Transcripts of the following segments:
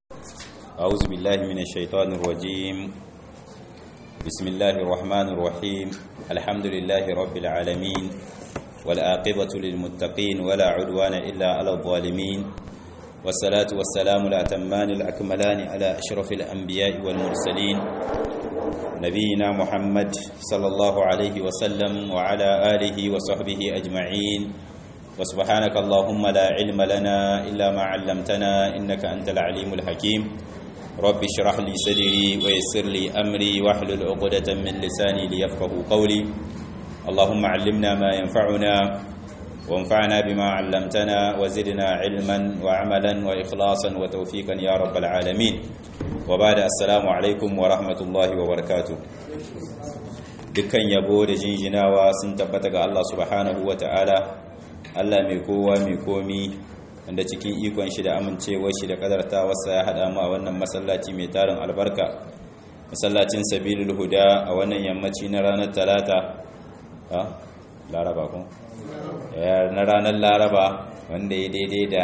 أعوذ بالله من الشيطان الرجيم بسم الله الرحمن الرحيم الحمد لله رب العالمين والآقبة للمتقين ولا عدوان إلا على الظالمين والصلاة والسلام الأتمان الأكملان على أشرف الأنبياء والمرسلين نبينا محمد صلى الله عليه وسلم وعلى آله وصحبه أجمعين وسبحانك اللهم لا علم لنا إلا ما علمتنا إنك أنت العليم الحكيم رب اشرح لي صدري ويسر لي أمري واحلل عقدة من لساني ليفقه قولي اللهم علمنا ما ينفعنا وانفعنا بما علمتنا وزدنا علما وعملا وإخلاصا وتوفيقا يا رب العالمين وبعد السلام عليكم ورحمة الله وبركاته dukkan yabo da jinjinawa sun tabbata ga Allah subhanahu wa ta'ala Allah mai kowa mai komi wanda cikin ikon shi da amincewar shi da kadartawarsa ya haɗa mu a wannan masallaci mai tarin albarka masallacin sabilul huda a wannan yammaci na ranar talata ha laraba kun na ranar laraba wanda ya daidai da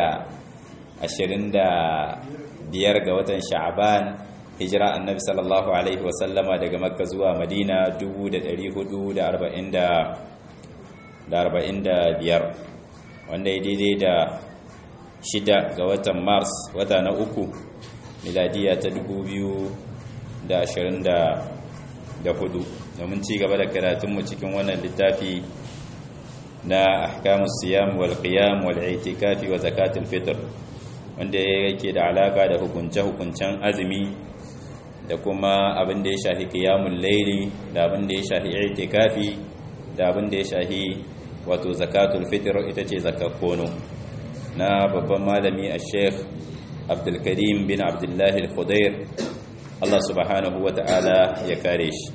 25 ga watan sha'aban hijira annabi sallallahu alaihi wasallama daga makka zuwa madina 1445 wanda ya daidai da shida ga watan mars wata na uku miladiya ta 2024 domin ci gaba da karatunmu cikin wannan littafi na ahkamus siyam wal qiyam wal i'tikafi wa zakatul fitr wanda yake da alaka da hukunce-hukuncen azumi da kuma abin da ya shahi qiyamul layli da abin da ya shahi i'tikafi da abin da ya shahi wato zakatul fitr ita ce zakakkono na babban malami a sheikh abdulkarim bin abdullahi al-khudair Allah subhanahu wa ta'ala ya kare shi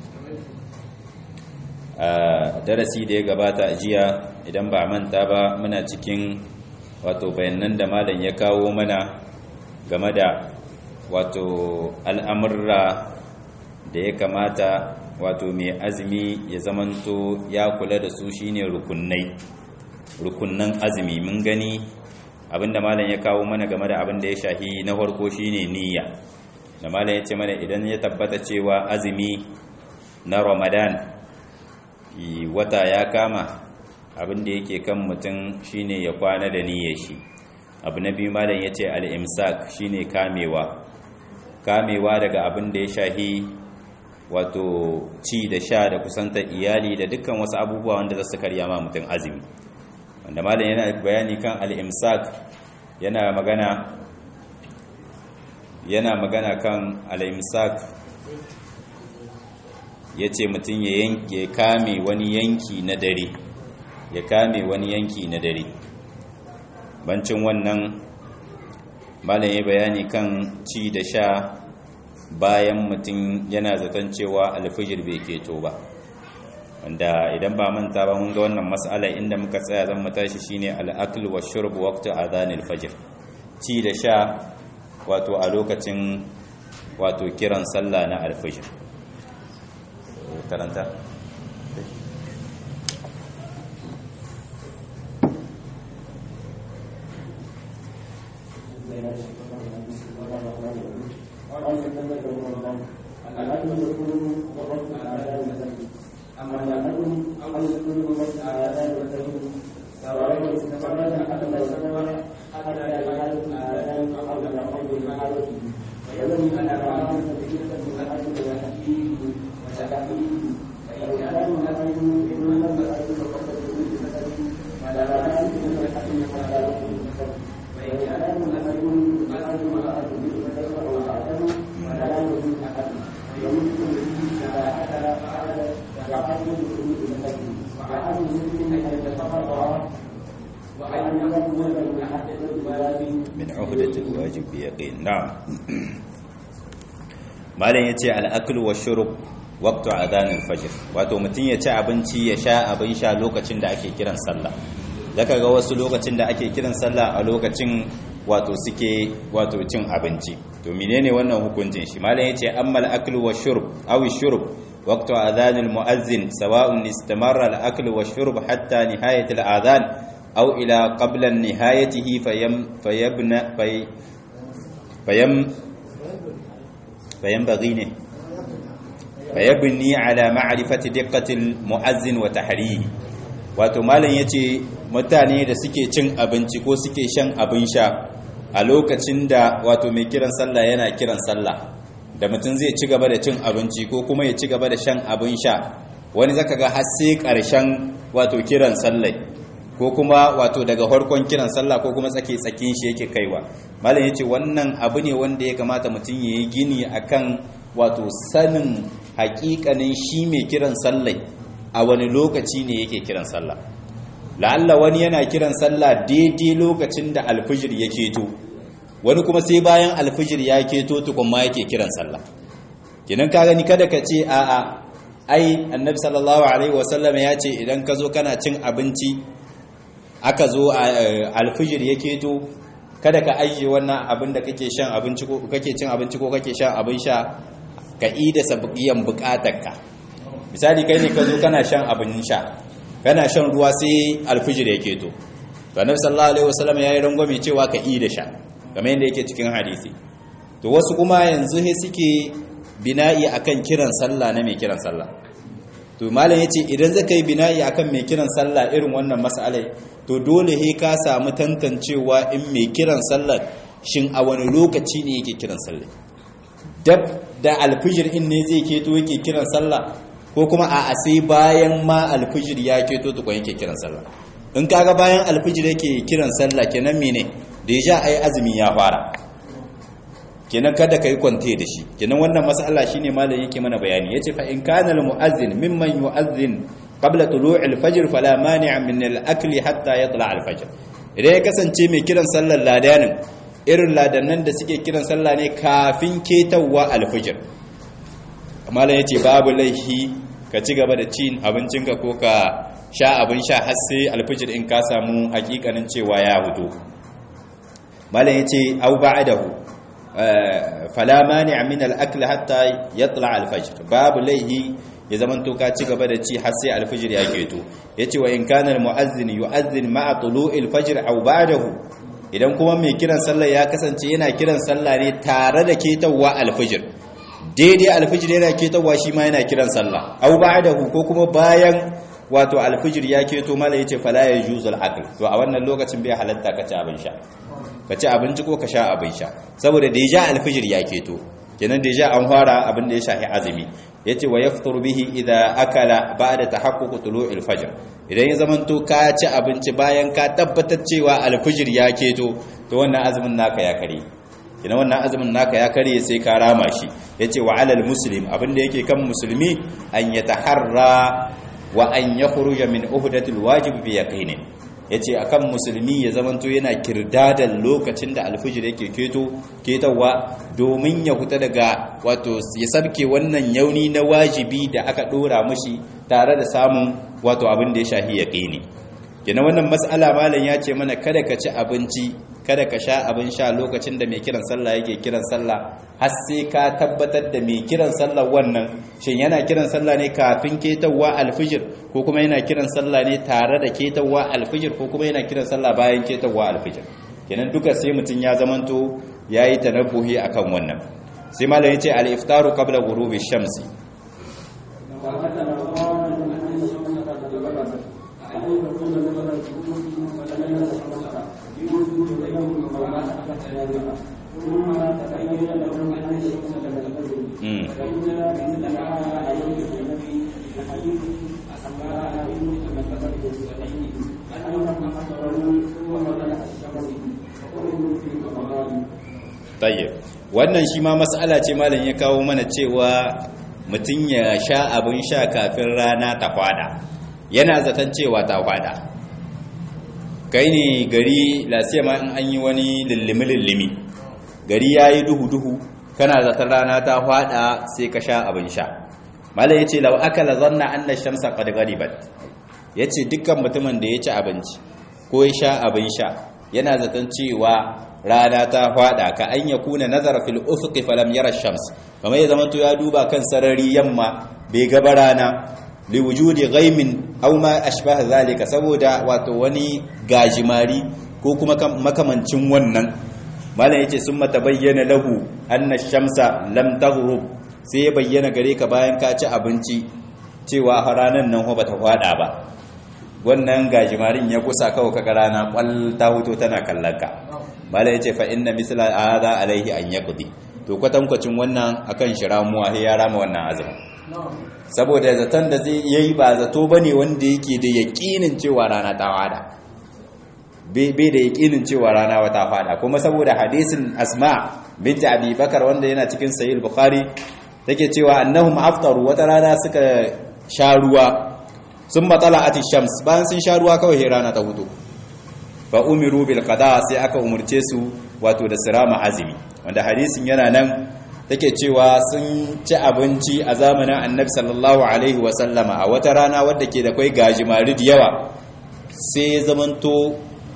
a darasi da ya gabata a jiya idan ba manta ba muna cikin wato bayanan da malam ya kawo mana game da wato al'amurra da ya kamata wato mai azumi ya zamanto ya kula da su shine rukunnai rukunnan azumi mun gani abinda malam ya kawo mana game da abin da ya shahi na farko shine niyya da malam ya ce mana idan ya tabbata cewa azumi na ramadan wata ya kama abin da yake kan mutum shine ya kwana da niyyar shi abu na biyu malam ya ce al-imsak shine kamewa kamewa daga abin da ya shahi wato ci da sha da kusantar iyali da dukkan wasu abubuwa wanda za su karya ma mutum azumi wanda malam yana bayani kan al-imsak yana magana yana magana kan al-imsak yace mutum ya yanke kame wani yanki na dare ya kame wani yanki na dare bancin wannan malam ya bayani kan ci da sha bayan mutum yana zaton cewa alfijir bai keto ba wanda idan ba manta ba mun ga wannan mas'ala inda muka tsaya zan mu tashi shine al-akl wa shurb waqtu adhan al-fajr ci da sha wato a lokacin wato kiran sallah na al-fajr karanta min uhdatil wajib bi yaqin na'am malam yace al-akl wa shurb waqtu adhan al-fajr wato mutun ya ci abinci ya sha abin sha lokacin da ake kiran sallah zaka ga wasu lokacin da ake kiran sallah a lokacin wato suke wato cin abinci to menene wannan hukuncin shi malam yace amma al-akl wa shurb aw shurb waqtu adhan al-muazzin sawa'un istamarra al-akl wa shurb hatta nihayat al-adhan أو إلى قبل نهايته فيم فيبنى في فيم bayan bagi ne fayabni ala ma'rifati diqqatil mu'azzin wa tahrihi wato malam yace mutane da suke cin abinci ko suke shan abin sha a lokacin da wato mai kiran sallah yana kiran sallah da mutum zai ci gaba da cin abinci ko kuma ya ci gaba da shan abin sha wani zaka ga har sai karshen wato kiran sallah ko kuma wato daga farkon kiran sallah ko kuma tsake tsakin shi yake kaiwa malam yace wannan abu ne wanda ya kamata mutum yayi gini akan wato sanin hakikanin shi mai kiran sallah a wani lokaci ne yake kiran sallah la'alla wani yana kiran sallah daidai lokacin da alfijir ya keto wani kuma sai bayan alfijir ya keto tukun ma yake kiran sallah kinan ka gani kada ka ce a'a ai annabi sallallahu alaihi wasallam ya ce idan ka zo kana cin abinci aka zo alfijir ya keto kada ka ajiye wannan abin da kake shan abinci ko kake cin abinci ko kake shan abin sha ka ida sabiyan bukatarka misali kai ne ka zo kana shan abin sha kana shan ruwa sai alfijir ya keto to annabi sallallahu alaihi wasallam yayi rangwame cewa ka ida sha kamar yadda yake cikin hadisi to wasu kuma yanzu he suke bina'i akan kiran sallah na mai kiran sallah to malam yace idan zaka yi bina'i akan mai kiran sallah irin wannan mas'alai to dole he ka samu tantancewa in mai kiran sallah shin a wani lokaci ne yake kiran sallah dab da alfijir in ne zai keto yake kiran sallah ko kuma a sai bayan ma alfijir ya keto tukun yake kiran sallah in kaga bayan alfijir yake kiran sallah kenan mene da ya ja ai azumi ya fara kenan kada kai kwante da shi kenan wannan mas'ala shine malam yake mana bayani yace fa in kana al muazzin mimman yu'azzin qabla tulu'i al fajr fala mani'a min al akli hatta yatla al fajr idan ya kasance mai kiran sallar ladanin irin ladannan da suke kiran sallah ne kafin ketawa al fajr malam yace babu laihi ka ci gaba da cin abincinka ko ka sha abin sha har sai al fajr in ka samu hakikanin cewa ya hudu malam yace au ba'dahu fala mani min al-akl hatta yatla al-fajr babu laihi ya zaman to ka ci gaba da ci har sai al-fajr ya keto yace wa in kana al-muazzin yu'azzin ma'a tulu'il fajr aw ba'dahu idan kuma mai kiran sallah ya kasance yana kiran sallah ne tare da ketawa al-fajr daidai al-fajr yana ketawa shi ma yana kiran sallah aw ba'dahu ko kuma bayan wato al-fajr ya keto mala yace fala yajuzul akl to a wannan lokacin bai halatta ka ci abin sha ka ci abinci ko ka sha abin sha saboda da ya ja alfijir ya keto kenan da ya ja an fara abin da ya shafi azumi ya ce wa ya fitar bihi idan akala ba da ta haƙuƙu tulo alfajir idan ya zamanto ka ci abinci bayan ka tabbatar cewa alfijir ya keto to wannan azumin naka ya kare kenan wannan azumin naka ya kare sai ka rama shi ya ce wa alal muslim abin da yake kan musulmi an ya taharra wa an ya khuruja min uhdatul wajib bi yaqinin ya ce a kan musulmi ya zamanto yana kirdadan lokacin da alfijir yake keto ketowa domin ya huta daga wato ya sabke wannan yauni na wajibi da aka dora mashi tare da samun wato abin da ya shahi ya ƙini gina wannan matsala malam ya ce mana kada ka ci abinci kada ka sha abin sha lokacin da mai kiran sallah yake kiran sallah har sai ka tabbatar da mai kiran sallah wannan shin yana kiran sallah ne kafin ketawa alfijir ko kuma yana kiran sallah ne tare da ketawa alfijir ko kuma yana kiran sallah bayan ketawa alfijir kenan duka sai mutum ya zamanto yayi tanabbuhi akan wannan sai malam yace al-iftaru qabla ghurubi shamsi tayyib wannan shi ma mas'ala ce malam ya kawo mana cewa mutum ya sha abin sha kafin rana ta kwada yana zaton cewa ta kwada kai ne gari lasiya ma in an yi wani lullumi-lullumi gari ya yi duhu-duhu kana zaton rana ta kwada sai ka sha abin sha malam ya ce lau aka lazanna an na shamsa ƙadgaribat ya ce dukkan mutumin da ya ci abinci ko ya sha abin sha yana zaton cewa rana ta fada ka an ya kuna nazar fil ufuqi falam yara shams kamar ya zama to ya duba kan sarari yamma bai ga rana li wujudi ghaimin aw ma ashbaha zalika saboda wato wani gajimari ko kuma makamancin wannan malam yace summa tabayyana lahu anna shamsa lam taghrub sai ya bayyana gare ka bayan ka ci abinci cewa ranan nan ba ta fada ba wannan gajimarin ya kusa kawai kaga rana kwal ta huto tana kallon ka malam yace fa inna misla hadha alaihi an yaqdi to kwatankwacin wannan akan shiramuwa sai ya rama wannan azumin saboda zaton da zai yayi ba zato bane wanda yake da yakinin cewa rana ta fada bai da yakinin cewa rana wata fada kuma saboda hadisin asma binti abi bakar wanda yana cikin sahih bukhari take cewa annahum aftaru wata rana suka sha ruwa sun matsala ati shams bayan sun sha ruwa kawai rana ta hudu fa umiru bil qada sai aka umurce su wato da sirama azumi wanda hadisin yana nan take cewa sun ci abinci a zamanin annabi sallallahu alaihi wa sallama a wata rana wadda ke da kai gajimari da yawa sai zamanto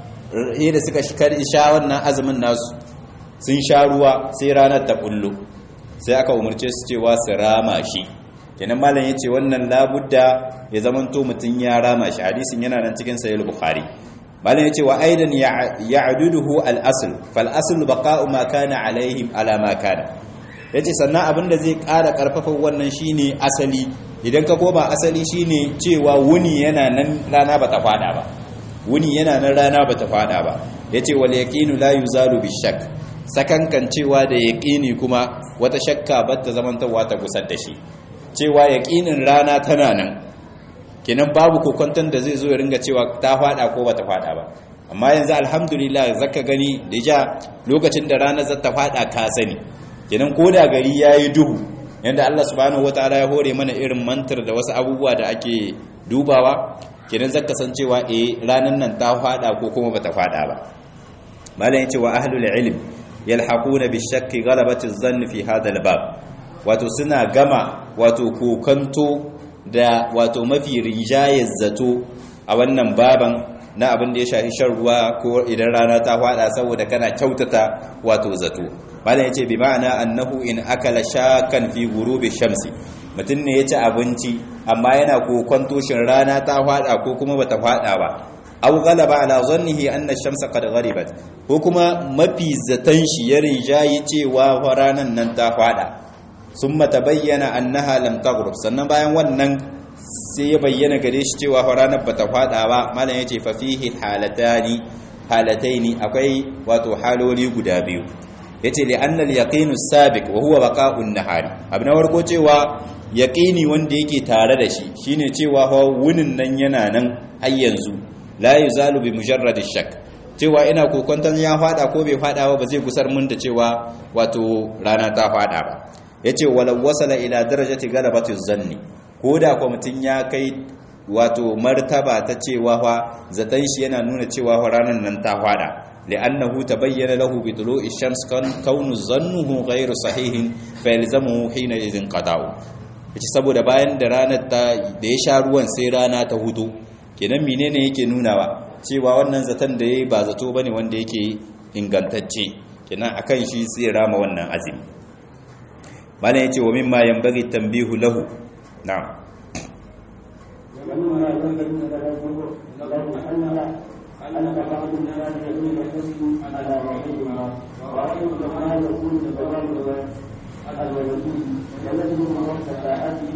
da suka sha wannan azumin nasu sun sha ruwa sai ranar ta kullu sai aka umarce su cewa su rama shi kenan malam yace wannan labudda ya zamanto mutun ya rama shi hadisin yana nan cikin sahih bukhari malam yace wa aidan ya'duduhu al-asl fal asl baqa'u ma kana alaihim ala ma kana yace sannan abinda zai ƙara karfafa wannan shine asali idan ka koma asali shine cewa wuni yana nan rana bata fada ba wuni yana nan rana bata fada ba yace wal yaqinu la yuzalu bishak sakankan cewa da yaqini kuma wata shakka batta zamantawa ta gusar da shi cewa yaqinin rana tana nan kenan babu kokonton da zai zo ya ringa cewa ta fada ko bata fada ba amma yanzu alhamdulillah zaka gani da ja lokacin da rana zata fada ka sani kenan ko da gari yayi duhu yanda Allah subhanahu wataala ya hore mana irin mantar da wasu abubuwa da ake dubawa kenan zaka san cewa eh ranan nan ta fada ko kuma bata fada ba malam yace wa ahlul ilm yalhaquna bishakki ghalabati adh-dhann fi hadha al-bab wato suna gama wato kokanto da wato mafi rinjayar zato a wannan baban na abin da ya shafi shan ruwa ko idan rana ta fada saboda kana kyautata wato zato malam yace bi ma'ana annahu in akala shakan fi ghurubi shamsi mutum ne ya ci abinci amma yana kokonto shin rana ta fada ko kuma bata fada ba aw ghalaba ala zannihi anna ash-shamsa qad gharibat ko kuma mafi zatan shi ya rijayi cewa ranan nan ta fada summa tabayyana annaha lam taghrib sannan bayan wannan sai ya bayyana gare shi cewa ranar bata fada ba malam yace fa fihi halatani halataini akwai wato haloli guda biyu yace li anna al-yaqinu sabiq wa huwa baqa'un nahari abin warko cewa yaqini wanda yake tare da shi shine cewa fa wunin nan yana nan har yanzu la yuzalu bi mujarrad shak cewa ina kokonton ya fada ko bai fada ba ba zai gusar mun da cewa wato rana ta fada ba yace walau wasala ila darajati galabati zanni koda ko mutun ya kai wato martaba ta cewa fa zatan shi yana nuna cewa fa ranan nan ta fada li'annahu tabayyana lahu bi tulu'i shams kan kaunu zannuhu ghayru sahihin fa yalzamuhu hina idhin qada'u yace saboda bayan da ranar ta da ya sha ruwan sai rana ta hudu kenan menene yake nunawa cewa wannan zaton da yayi ba zato bane wanda yake ingantacce kenan akan shi sai rama wannan azumi malam yace wa mimma yanbaghi tanbihu lahu na'am ومما ينبغي له أن بعض الناس يكون يحزن على رحمهما ورحمه ما يكون تبرر الولدين يلزم وقت ساعته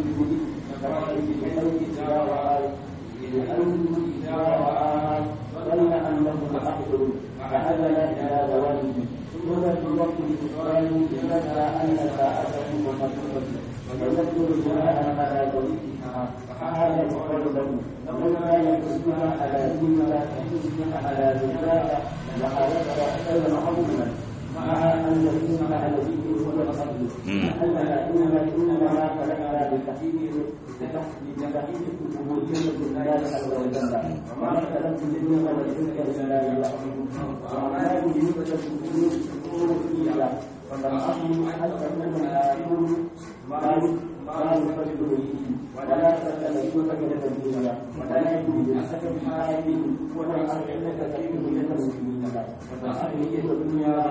بحيث إذا رأى بحيث إذا رآها ظن أنه حق فعدل إلى زواجه ثم في وقت الإفطار ذكر أن ساعته مخصوصة ويذكر بناء على ذريتها فهذا يقال له وما يحسنها على دينها يحسنها على ذكرها وحالتها خير عظيما مع ان دينها الذي هو الفضل اننا انما انما خلقنا بالتحقيق بتحقيق العبوديه لله عز وجل وما خلقت الجن والانس الا ليعبدون وما يريد الامور فيها فالامر حتى تكون الاخر ما ما يفرد به ولا تتلفون من الدنيا ولا يكون بحسب حال ولا أرحمة كثير من المسلمين وتحرية الدنيا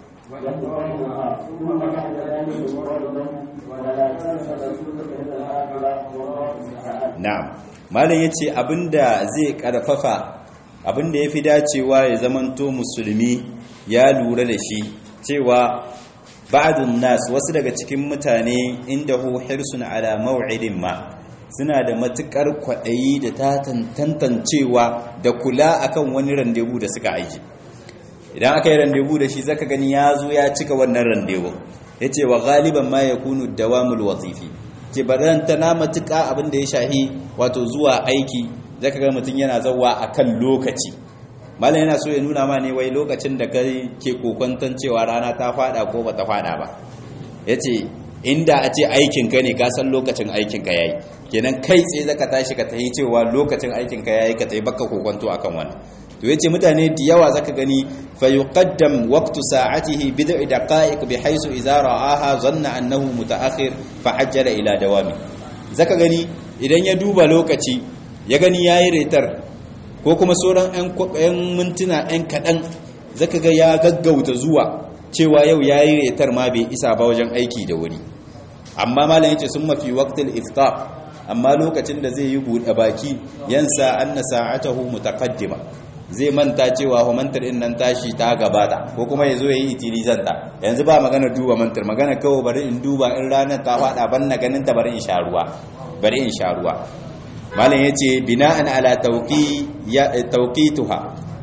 ويقرأها ثم بعد ذلك يقال له ولا تنسى رسولك إلى الآخرة والله تعالى na'am malam yace abinda zai karfafa abinda yafi dacewa ya zamanto musulmi ya lura da shi cewa ba'dun nas wasu daga cikin mutane indahu hirsun ala maw'idin ma suna da matukar kwaɗayi da ta tantancewa da kula akan wani randebu da suka aiki idan aka yi randebu da shi zaka gani ya zo ya cika wannan randebu ya ce wa galiban ma ya kunu dawamul wazifi ke baranta na matuka abin da ya shahi wato zuwa aiki zaka ga mutum yana zauwa akan lokaci malam yana so ya nuna ma ne wai lokacin da kai ke kokwanton cewa rana ta fada ko bata fada ba yace inda a ce aikinka ne ka san lokacin aikinka yayi kenan kai tsaye zaka tashi ka tayi cewa lokacin aikinka yayi ka tayi baka kokonto akan wannan to yace mutane da yawa zaka gani fa yuqaddam waqtu sa'atihi bid'i daqa'iq bihaythu idza ra'aha zanna annahu muta'akhir fa hajjala ila dawami zaka gani idan ya duba lokaci ya gani yayi retar ko kuma sauran 'yan mintuna 'yan kaɗan zaka ga ya gaggauta zuwa cewa yau ya yi retar ma bai isa ba wajen aiki da wuri amma malam yace sun mafi waqtil iftar amma lokacin da zai yi buɗe baki yansa anna sa'atahu mutaqaddima zai manta cewa ho mantar din nan tashi ta gabata ko kuma yazo yayi itilizan ta yanzu ba magana duba mantar magana kawai bari in duba in ranar ta fada ban na ganin ta bari in sha ruwa bari in sha ruwa malam yace bina'an ala tawqi ya tawqituha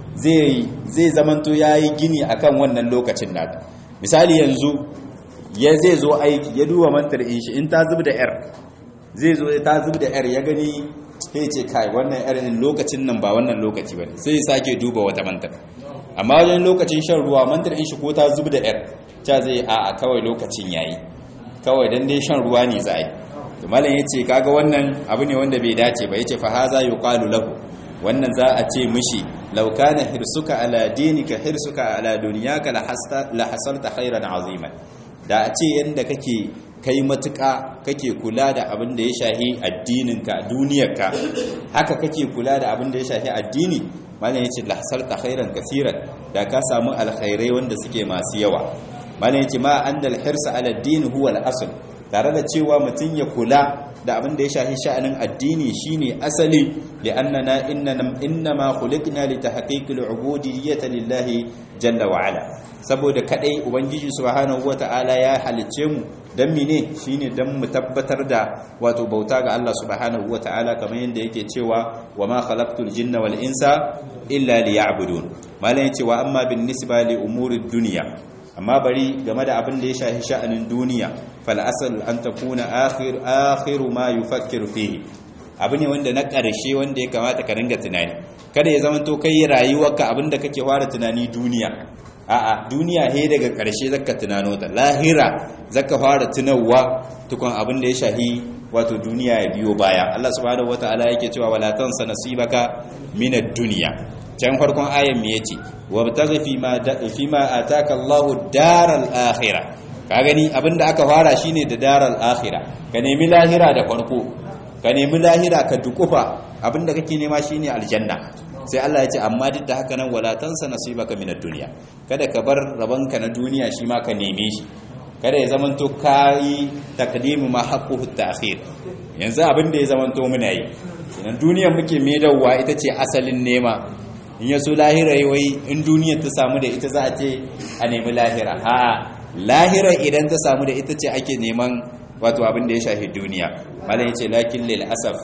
zai zai zamanto yayi gini akan wannan lokacin nata misali yanzu ya zai zo aiki ya duba mantar in shi in ta zubda yar zai zo ta zubda yar ya gani sai ce kai wannan yar in lokacin nan ba wannan lokaci bane sai ya sake duba wata mantar amma wajen lokacin shan ruwa mantar in shi ko ta zubda yar ta zai a a kawai lokacin yayi kawai dan dai shan ruwa ne za a yi to malam yace kaga wannan abu ne wanda bai dace ba yace fa haza yuqalu lahu wannan za a ce mishi law kana hirsuka ala dinika hirsuka ala dunyaka la hasta la hasalta khairan aziman da a ce yanda kake kai matuka kake kula da abin da ya shahi addininka duniyarka haka kake kula da abin da ya shahi addini malam yace la hasalta khairan kaseeran da ka samu alkhairai wanda suke masu yawa malam yace ma andal hirsa ala din huwa al-asl tare da cewa mutum ya kula da abin da ya shafi sha'anin addini shine asali da annana innama khuliqna li tahqiqil ubudiyyati lillahi jalla wa ala saboda kadai ubangiji subhanahu wataala ya halice mu dan mine shine dan mu tabbatar da wato bauta ga Allah subhanahu wataala kamar yadda yake cewa wama khalaqtul jinna wal insa illa liya'budun malan yace wa amma bin nisba li umurid dunya amma bari game da abin da ya shafi sha'anin duniya fal asal an takuna akhir akhiru ma yufakkir fihi abu ne wanda na ƙarshe wanda ya kamata ka ringa tunani kada ya zama to kai rayuwarka abin da kake fara tunani duniya a'a duniya he daga ƙarshe zaka tunano ta lahira zaka fara tunawa tukun abin da ya shafi wato duniya ya biyo baya Allah subhanahu wataala yake cewa wala tansa nasibaka minad dunya can farkon ayan me yace wabtaghi fima fima ataka Allahu daral akhirah ka gani abinda aka fara shine da daral akhirah ka nemi lahira da farko ka nemi lahira ka dukufa abinda kake nema shine aljanna sai Allah ya ce amma duk da haka nan wala tansa nasibaka minad dunya kada ka bar rabanka na duniya shi ma ka neme shi kada ya zamanto kai taqdimu ma haqquhu ta'khir yanzu abinda ya zamanto muna yi idan duniyar muke medawa ita ce asalin nema in yaso lahira wai in duniyar ta samu da ita za a ce a nemi lahira ha lahira idan ta samu da ita ce ake neman wato abin da ya shafi duniya malam yace lakin lil asaf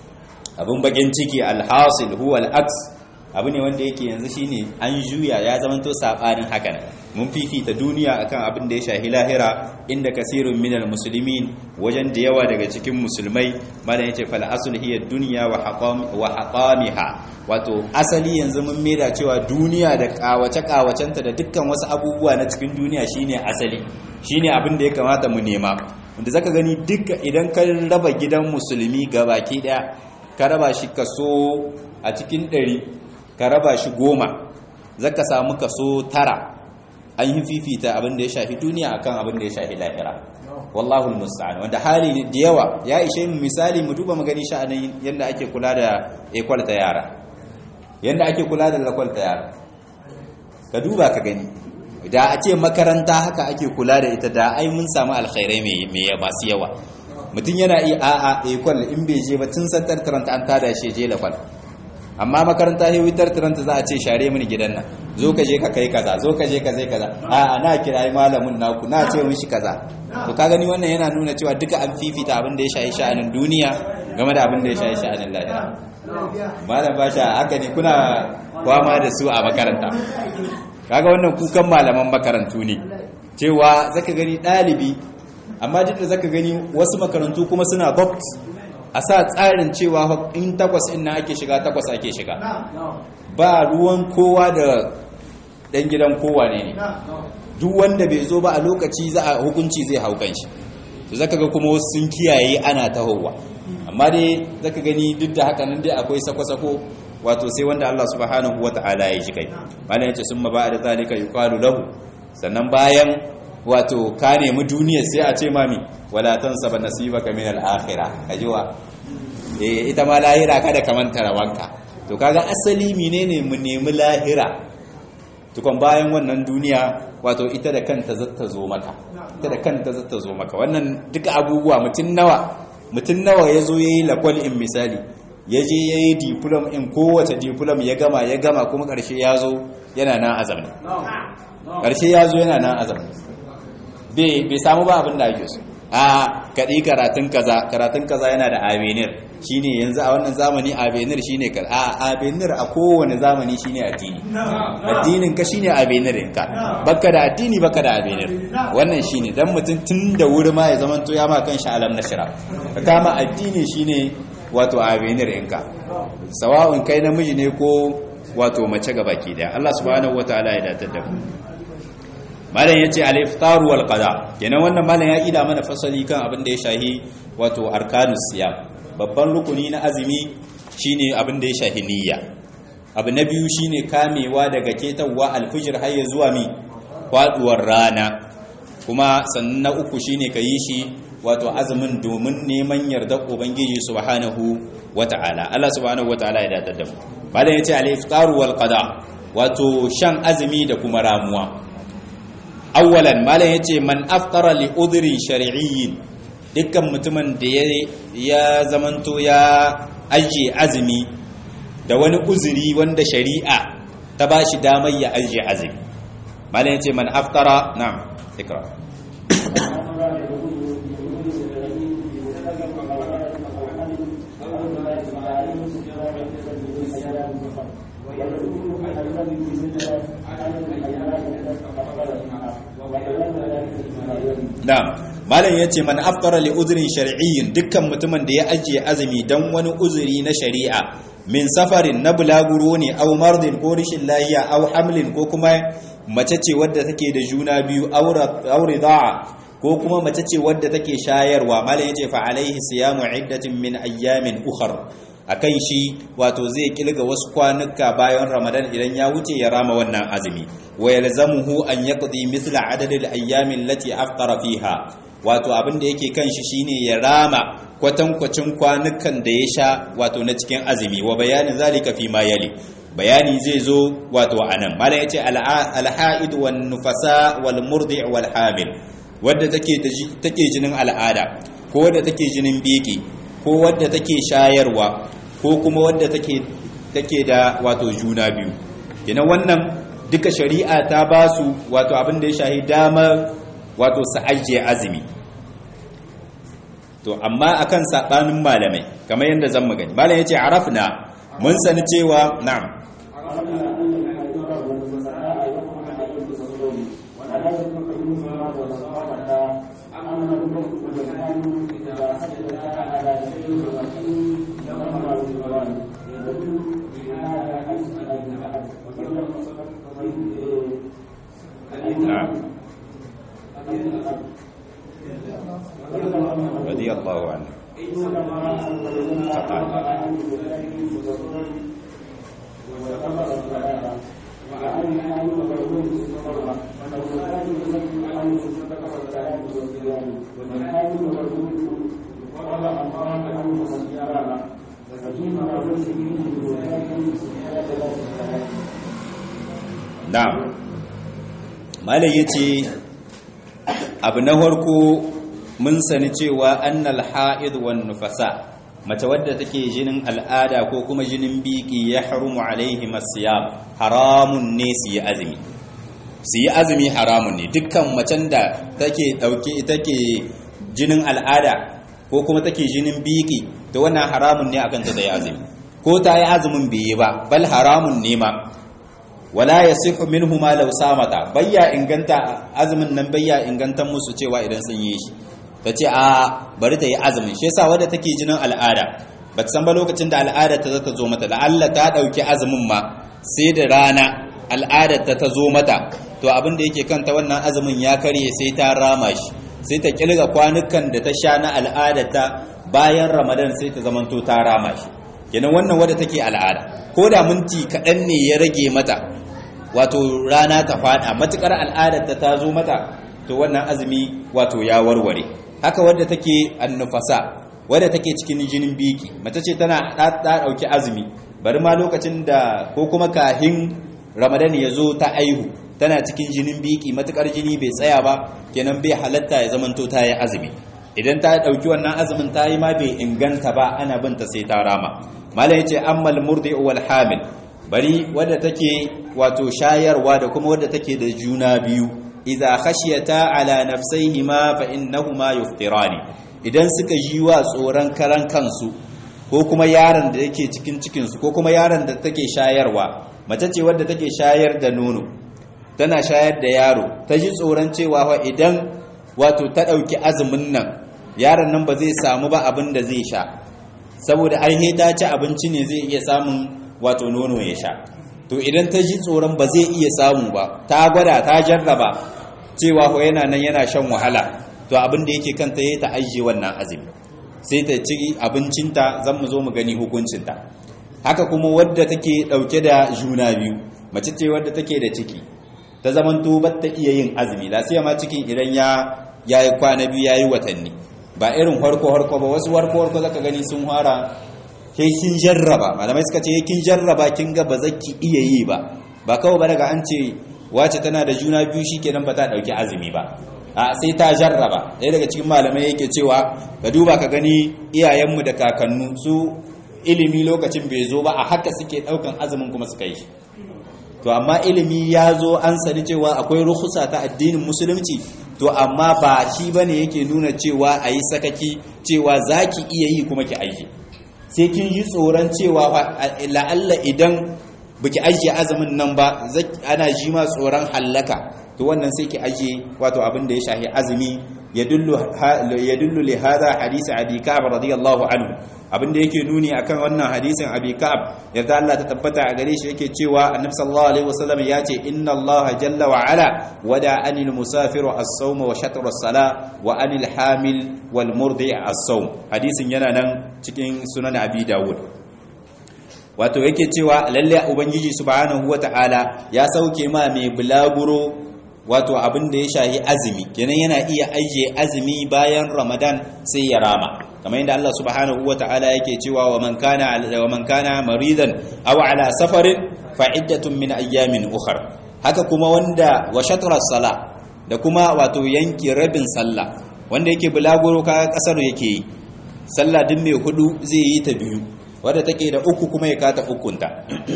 abun bagin ciki alhasil huwa al-aks abu ne wanda yake yanzu shine an juya ya zama to sabanin hakan mun fifita duniya akan abin da ya shahi lahira inda kasirun minal muslimin wajen da yawa daga cikin musulmai malam yace fal asl hiya dunya wa haqam wa haqamiha wato asali yanzu mun mera cewa duniya da kawace kawacenta da dukkan wasu abubuwa na cikin duniya shine asali shine abin da ya kamata mu nema wanda zaka gani duka idan ka raba gidan musulmi gabaki daya ka raba shi kaso a cikin ɗari ka raba shi goma zaka samu kaso tara an yi fifita abin da ya shafi duniya akan abin da ya shafi lahira wallahu almusta'an wanda hali ne da yawa ya ishe mu misali mu duba magani sha'anin yanda ake kula da ekwal ta yara yanda ake kula da lakwal ta yara ka duba ka gani da a ce makaranta haka ake kula da ita da ai mun samu alkhairai mai masu yawa mutum yana iya a'a ekwal in bai je ba tun santar taranta an tada shi je lakwal amma makaranta ya witar taranta za a ce share mini gidan nan zo ka je ka kai kaza zo ka je ka zai kaza a na kirayi malamin naku na ce mishi kaza to ka gani wannan yana nuna cewa duka an fifita abin da ya shayi sha'anin duniya game da abin da ya shayi sha'anin lahira malam basha haka ne kuna kwama da su a makaranta kaga wannan kukan malaman makarantu ne cewa zaka gani ɗalibi amma duk da zaka gani wasu makarantu kuma suna box a sa tsarin cewa in takwas in na ake shiga takwas ake shiga ba ruwan kowa da ɗan gidan kowa ne ne duk wanda bai zo ba a lokaci za a hukunci zai hau kanshi to zaka ga kuma wasu sun kiyaye ana tahowa amma dai zaka gani duk da haka nan dai akwai sako-sako wato sai wanda Allah subhanahu wata'ala ya ji kai malam yace summa ba'da zalika yuqalu lahu sannan bayan wato ka nemi duniya sai a ce mami wala tansaba nasibaka min al-akhirah kajiwa eh ita ma lahira kada ka manta rawanka to kaga asali menene mu nemi lahira tukon bayan wannan duniya wato ita da kanta zata zo maka ita da kanta zata zo maka wannan duka abubuwa mutun nawa mutun nawa yazo yayi lakwal in misali yaje yayi diploma in kowace diploma ya gama ya gama kuma karshe yazo yana nan azami karshe yazo yana nan azami bai samu ba abin da ake so a kaɗi karatun kaza karatun kaza yana da avenir shine yanzu a wannan zamani avenir shine ka a avenir a kowane zamani shine addini addinin ka shine avenir ɗinka baka da addini baka da avenir wannan shine dan mutum tun da wuri ma ya zama to ya ma kan shi alam nashra ka kama addini shine wato avenir ɗinka sawa'un kai namiji ne ko wato mace gabaki daya Allah subhanahu wataala ya datar da mu malam yace al-iftaru wal qada kenan wannan malam ya ida mana fasali kan abin da ya shahi wato arkanus siyam babban rukuni na azumi shine abin da ya shahi niyya abu na biyu shine kamewa daga ketawa alfijir har ya zuwa mi faduwar rana kuma sannan na uku shine kayi shi wato azumin domin neman yardar ubangiji subhanahu wata'ala Allah subhanahu wata'ala ya dadar da mu malam yace al-iftaru wal qada wato shan azumi da kuma ramuwa awwalan malam yace man aftara li udhri shar'iyyin dukkan mutumin da ya zamanto ya aje azumi da wani uzuri wanda shari'a ta bashi damar ya aje azumi malam yace man aftara na'am ikra Na'am malam yace man aftara li udhrin shar'iyyin dukkan mutumin da ya ajiye azumi dan wani uzuri na shari'a min safarin na bulaguro ne aw mardin ko rishin lahiya aw hamlin ko kuma mace ce wadda take da juna biyu aw rida'a ko kuma mace ce wadda take shayarwa malam yace fa alaihi siyamu iddatin min ayyamin ukhra akan shi wato zai kilga wasu kwanuka bayan ramadan idan ya wuce ya rama wannan azumi wa yalzamuhu an yaqdi mithla adadil ayyamin lati aftara fiha wato abin da yake kan shi shine ya rama kwatankwacin kwanukan da ya sha wato na cikin azumi wa bayanin zalika fi ma yali bayani zai zo wato anan malam yace al-ha'id wan nufasa wal murdi' wal hamil wadda take take jinin al'ada ko wadda take jinin biki ko wadda take shayarwa ko kuma wadda take take da wato juna biyu kenan wannan duka shari'a ta ba su wato abin da ya shahi damar wato su ajiye azumi to amma akan sabanin malamai kamar yadda zan magani malam yace arafna mun sani cewa na'am رضي الله عنه na'am malai yace abu na farko mun sani cewa annal ha'id wan nufasa mace wadda take jinin al'ada ko kuma jinin biki ya harumu alaihi masiyam haramun ne su yi azumi su yi azumi haramun ne dukkan macen da take dauke take jinin al'ada ko kuma take jinin biki to wannan haramun ne akan ta da yi azumi ko ta yi azumin bai yi ba bal haramun ne ma wala yasihu minhu ma law samata bayya inganta azumin nan bayya ingantan musu cewa idan sun yi shi ta ce a bari ta yi azumin shi yasa wadda take jinin al'ada ba ta san ba lokacin da al'ada ta zata zo mata la'alla ta ɗauki azumin ma sai da rana al'adar ta ta zo mata to abin da yake kanta wannan azumin ya karye sai ta rama shi sai ta kilga kwanukan da ta sha na al'adar ta bayan ramadan sai ta zamanto ta rama shi kenan wannan wadda take al'ada ko da minti kaɗan ne ya rage mata wato rana ta faɗa matukar al'adar ta ta zo mata to wannan azumi wato ya warware haka wadda take annufasa wadda take cikin jinin biki mace ce tana ta dauki azumi bari ma lokacin da ko kuma kahin ramadan ya zo ta aihu tana cikin jinin biki matukar jini bai tsaya ba kenan bai halatta ya zamanto ta yi azumi idan ta dauki wannan azumin ta yi ma bai inganta ba ana binta sai ta rama malam yace ammal murdi wal hamil bari wadda take wato shayarwa da kuma wadda take da juna biyu idza khashiyata ala nafsayhima fa innahuma yuftirani idan suka ji wa tsoron karan kansu ko kuma yaron da yake cikin cikin su ko kuma yaron da take shayarwa mace ce wadda take shayar da nono tana shayar da yaro ta ji tsoron cewa fa idan wato ta dauki azumin nan yaron nan ba zai samu ba abin da zai sha saboda ai ta ci abinci ne zai iya samun wato nono ya sha to idan ta ji tsoron ba zai iya samu ba ta gwada ta jarraba cewa ko yana nan yana shan wahala to abin da yake kanta yayi ta ajiye wannan azumi sai ta ci abincinta zan mu zo mu gani hukuncinta haka kuma wadda take dauke da juna biyu mace ce wadda take da ciki ta zamanto ba ta iya yin azumi la sai ma cikin idan ya yayi kwana biyu yayi watanni ba irin harko harko ba wasu harko harko zaka gani sun fara kai kin jarraba malamai suka ce kin jarraba kin ga ba zaki iya yi ba ba kawai ba daga an ce wace tana da juna biyu shikenan ba ta dauki azumi ba a sai ta jarraba ɗaya daga cikin malamai yake cewa ka duba ka gani iyayenmu da kakannu su ilimi lokacin bai zo ba a haka suke daukan azumin kuma suka yi to amma ilimi ya zo an sani cewa akwai ruhusa ta addinin musulunci to amma ba shi bane yake nuna cewa a yi sakaki cewa za ki iya yi kuma ki aiki sai kin yi tsoron cewa la'alla idan baki ajiye azumin nan ba ana ji ma tsoron hallaka to wannan sai ki ajiye wato abin da ya shahi azumi yadullu li hadha hadisi abi ka'ab radiyallahu anhu abin da yake nuni akan wannan hadisin abi ka'ab yadda Allah ta tabbata a gare shi yake cewa annabi sallallahu alaihi wasallam ya ce inna Allah jalla wa ala wada anil musafiru as-sawm wa shatr as-sala wa anil hamil wal murdi as-sawm hadisin yana nan cikin sunan abi dawud wato yake cewa lalle ubangiji subhanahu wata'ala ya sauke ma mai bulaguro wato abin da ya shahi azumi kenan yana iya ajiye azumi bayan ramadan sai ya rama kamar yadda Allah subhanahu wata'ala yake cewa wa man kana wa man kana maridan aw ala safarin fa iddatun min ayyamin ukhra haka kuma wanda wa shatra sala da kuma wato yanki rabin sallah wanda yake bulaguro kaga kasar yake yi sallah din mai hudu zai yi ta biyu wadda take da uku kuma ya kata ukunta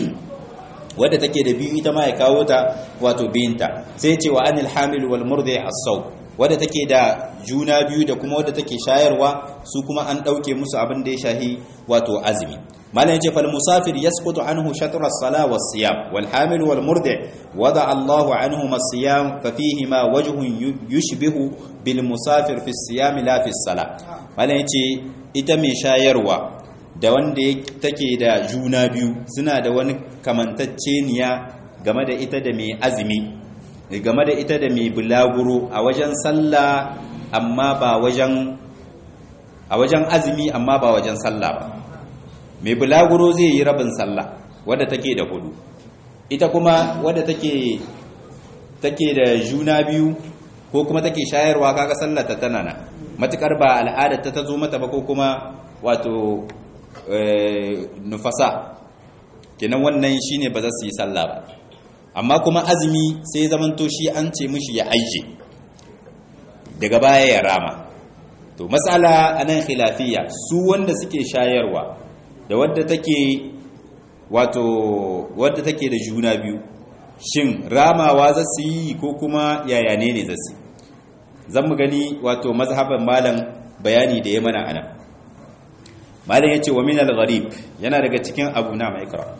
wadda take da biyu ita ma ya kawo ta wato biyinta sai ce wa anil hamil wal murdi as-saw wadda take da juna biyu da kuma wadda take shayarwa su kuma an dauke musu abin da ya shahi wato azumi malam yace fal musafir yasqutu anhu shatr as-sala was-siyam wal hamil wal murdi wada Allahu anhu as-siyam fa fihi ma wajhun yushbihu bil musafir fi as-siyam la fi as-sala malam yace ita mai shayarwa da wanda take da juna biyu suna da wani kamantacceniya game da ita da mai azumi game da ita da mai bulaguro a wajen sallah amma ba wajen a wajen azumi amma ba wajen sallah ba mai bulaguro zai yi rabin sallah wadda take da hudu ita kuma wadda take take da juna biyu ko kuma take shayarwa kaga sallah ta tana na matukar ba al'adar ta zo mata ba ko kuma wato nufasa kenan wannan shine ba za su yi sallah ba amma kuma azumi sai zamanto shi an ce mishi ya aije daga baya ya rama to mas'ala anan khilafiyya su wanda suke shayarwa da wadda take wato wadda take da juna biyu shin ramawa za su yi ko kuma yaya ne ne za su zan mu gani wato mazhaban malam bayani da ya mana anan malam yace wa min al-gharib yana daga cikin abu na mai ikra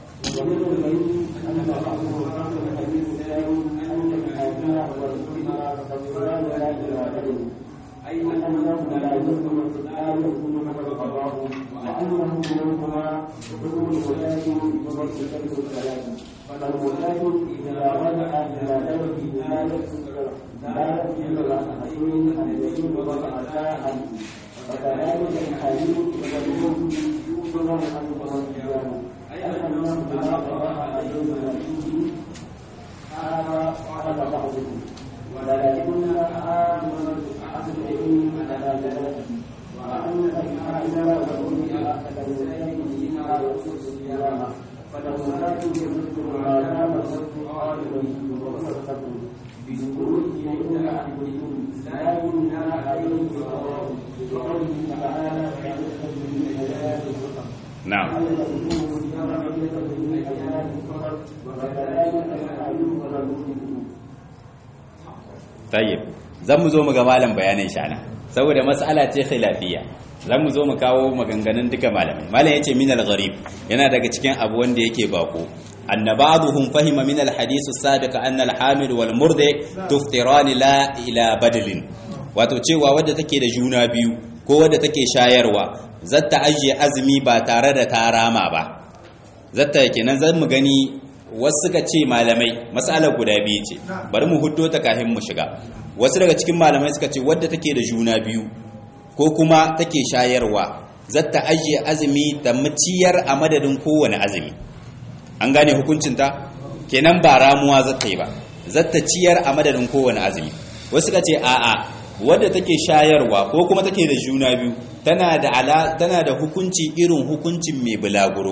أي أنه لا يمكن لا يمكن القضاء وأنه منهما حكم الولاة بضبط كلب الثلاث فالولاة إذا رجع إلى ذلك لا يكسر لا يكسر الأحدين الذين وضعتا عنه وكذلك الحديث والموت يؤمن عنه والقيام أي أنه لا قضاء عليهما فيه هذا قال بعضهم ولكن آمن أحد العلم على ذلك وأن الحاكم والرؤيا كالولاية فيما يخص الصيام فالولاة يمد ما دام الصدق قائما وصدقه بشروط يمنع أحدهم لا يمنع عليه الصواب بقوله تعالى فعلت من حياة الفقر na'am وكذلك الحليم والمؤمن tayyib zan mu zo mu ga malam bayanin shana saboda mas'ala ce khilafiyya zan mu zo mu kawo maganganun duka malamai malam yace min al-gharib yana daga cikin abu wanda yake bako anna ba'dhum fahima min al-hadith as-sabiq anna al-hamil wal murdi tuftirani la ila badalin wato cewa wadda take da juna biyu ko wadda take shayarwa zata ajiye azumi ba tare da ta rama ba zata kenan zan mu gani wasu suka ce malamai matsalar guda biyu ce bari mu huddo ta kafin mu shiga wasu daga cikin malamai suka ce wadda take da juna biyu ko kuma take shayarwa zata ajiye azumi da maciyar a madadin kowane azumi an gane hukuncinta kenan ba ramuwa zata yi ba zata ciyar a madadin kowane azumi wasu suka ce a'a wadda take shayarwa ko kuma take da juna biyu tana da ala tana da hukunci irin hukuncin mai bulaguro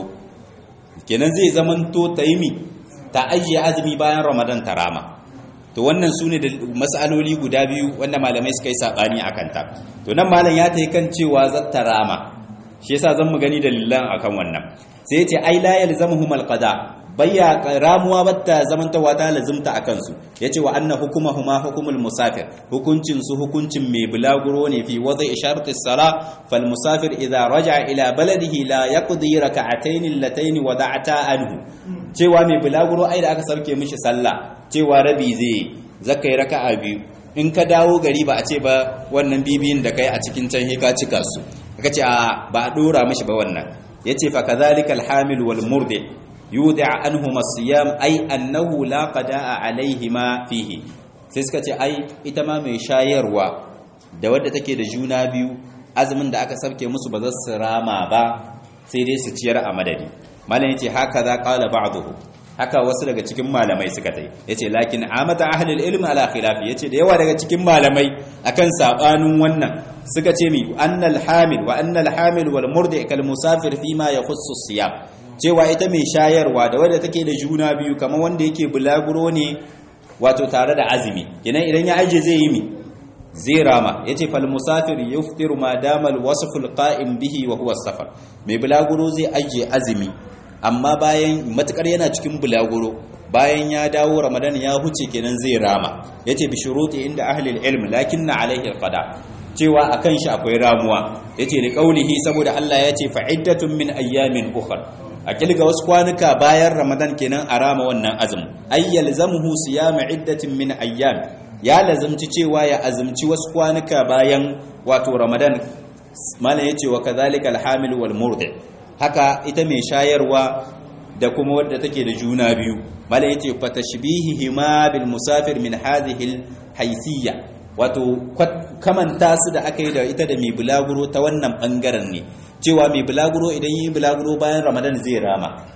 kenan zai zamanto ta yi mi ta ajiye azumi bayan ramadan ta rama to wannan su ne da matsaloli guda biyu wanda malamai suka yi saɓani a kanta to nan malam ya ta yi kan cewa za ta rama shi yasa zan mu gani dalilan akan wannan sai ce ai la yalzamuhum alqada bayya ramuwa batta zamantawa ta lazimta a kansu yace wa anna hukumahuma hukumul musafir hukuncin su hukuncin mai bulaguro ne fi wadai sharti sala fal musafir idza raja'a ila baladihi la yaqdi rak'atayn allatayn wada'ata anhu cewa mai bulaguro ai da aka sauke mishi sallah cewa rabi zai zakai raka'a biyu in ka dawo gari ba a ce ba wannan bibiyin da kai a cikin can ka cika su aka ce a ba a dora mishi ba wannan yace fa kadhalika al hamil wal murdi yuda anhuma siyam ai annahu la qada'a alaihima fihi sai suka ce ai ita ma mai shayarwa da wadda take da juna biyu azumin da aka sabke musu ba za su rama ba sai dai su ciyar a madadi malam yace haka za qala ba'dhu haka wasu daga cikin malamai suka tai yace lakin amata ahlul ilm ala khilafi yace da yawa daga cikin malamai akan sabanin wannan suka ce mi annal hamil wa annal hamil wal murdi kal musafir fima yakhussu siyam cewa ita mai shayarwa da wadda take da juna biyu kamar wanda yake bulaguro ne wato tare da azumi kenan idan ya aje zai yi mi zai rama yace fal musafir yuftiru ma dama al wasf al qa'im bihi wa huwa safar mai bulaguro zai aje azumi amma bayan matukar yana cikin bulaguro bayan ya dawo ramadan ya huce kenan zai rama yace bi shuruti inda ahli al ilm lakinna alaihi al qada cewa akan shi akwai ramuwa yace li qaulihi saboda Allah yace fa iddatun min ayyamin ukhra a kilga wasu kwanuka bayan ramadan kenan a rama wannan azum ayyal zamuhu siyama iddatin min ayyam ya lazumci cewa ya azumci wasu kwanuka bayan wato ramadan mana yace wa kadhalika alhamil wal murdi haka ita mai shayarwa da kuma wadda take da juna biyu mala yace fa tashbihihima bil musafir min hadhihi al wato kamanta su da aka yi da ita da mai bulaguro ta wannan bangaren ne cewa mai bulaguro idan yi bulaguro bayan ramadan zai rama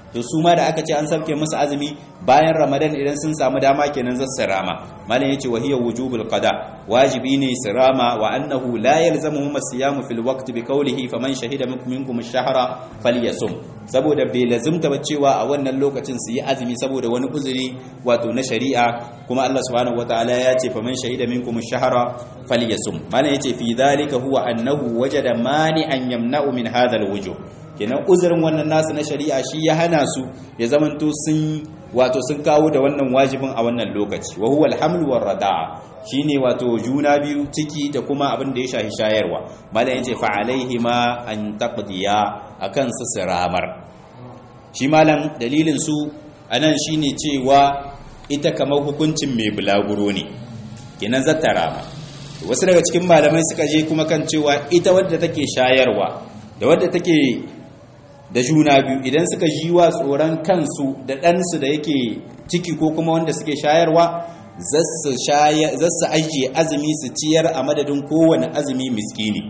to su ma da aka ce an sabke musu azumi bayan ramadan idan sun samu dama kenan za su rama malam yace wa hiya wujubul qada wajibi ne su rama wa annahu la yalzamuhum as-siyam fil waqt bi qawlihi faman shahida minkum ash-shahra falyasum saboda bai lazimta ba cewa a wannan lokacin su yi azumi saboda wani uzuri wato na shari'a kuma Allah subhanahu wataala ya ce faman shahida minkum ash-shahra falyasum malam yace fi dhalika huwa annahu wajada mani'an yamna'u min hadha al-wujuh kenan uzurin wannan nasu na shari'a shi ya hana su ya zamanto sun wato sun kawo da wannan wajibin a wannan lokaci wa huwa alhamlu war rada'a shine wato juna biyu ciki da kuma abin da ya shahi shayarwa malam yace fa alaihi ma an taqdiya akan su siramar shi malam dalilin su anan shine cewa ita kamar hukuncin mai bulaguro ne kenan zata rama wasu daga cikin malamai suka je kuma kan cewa ita wadda take shayarwa da wadda take da juna biyu idan suka ji wa tsoron kansu da ɗansu da yake ciki ko kuma wanda suke shayarwa zasu ajiye azumi su ciyar a madadin kowane azumi miskini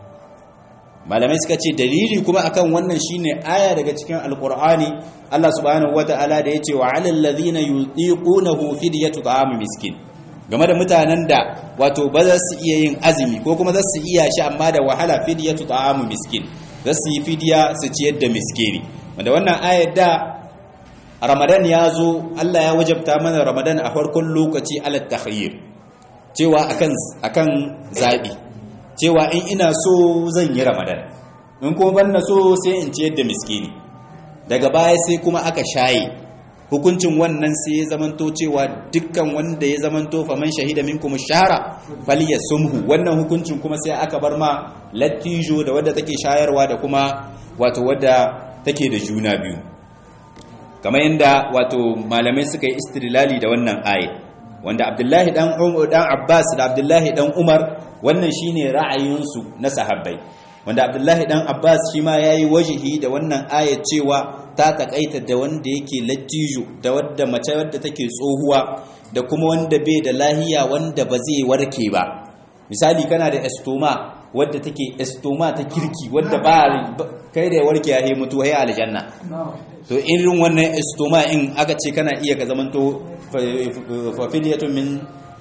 malamai suka ce dalili kuma akan wannan shine aya daga cikin alkur'ani Allah subhanahu wata'ala da yace wa 'alal ladhina yutiqunahu fidyatu ta'am miskin game da mutanen da wato ba za su iya yin azumi ko kuma za su iya shi amma da wahala fidyatu ta'am miskin za su yi fidiya su ciyar da miskini wanda wannan ayar da ramadan ya zo Allah ya wajabta mana ramadan a farkon lokaci ala takhayyir cewa akan akan zabi cewa in ina so zan yi ramadan in kuma ban na so sai in ciyar da miskini daga baya sai kuma aka shaye hukuncin wannan sai ya zamanto cewa dukkan wanda ya zamanto faman shahida minkum shahara falyasumhu wannan hukuncin kuma sai aka bar ma lattijo da wadda take shayarwa da kuma wato wadda take da juna biyu kamar yadda wato malamai suka yi istidlali da wannan ayat wanda Abdullahi dan Umar dan Abbas da Abdullahi dan Umar wannan shine ra'ayinsu na sahabbai wanda Abdullahi dan Abbas shi ma yayi wajihi da wannan ayat cewa ta takaita da wanda yake lattijo da wadda mace wadda take tsohuwa da kuma wanda bai da lahiya wanda ba zai warke ba misali kana da estoma wadda take estoma ta kirki wadda ba kai da warke ya mutu hay aljanna to irin wannan estoma in aka ce kana iya ka zamanto fafiliyatun min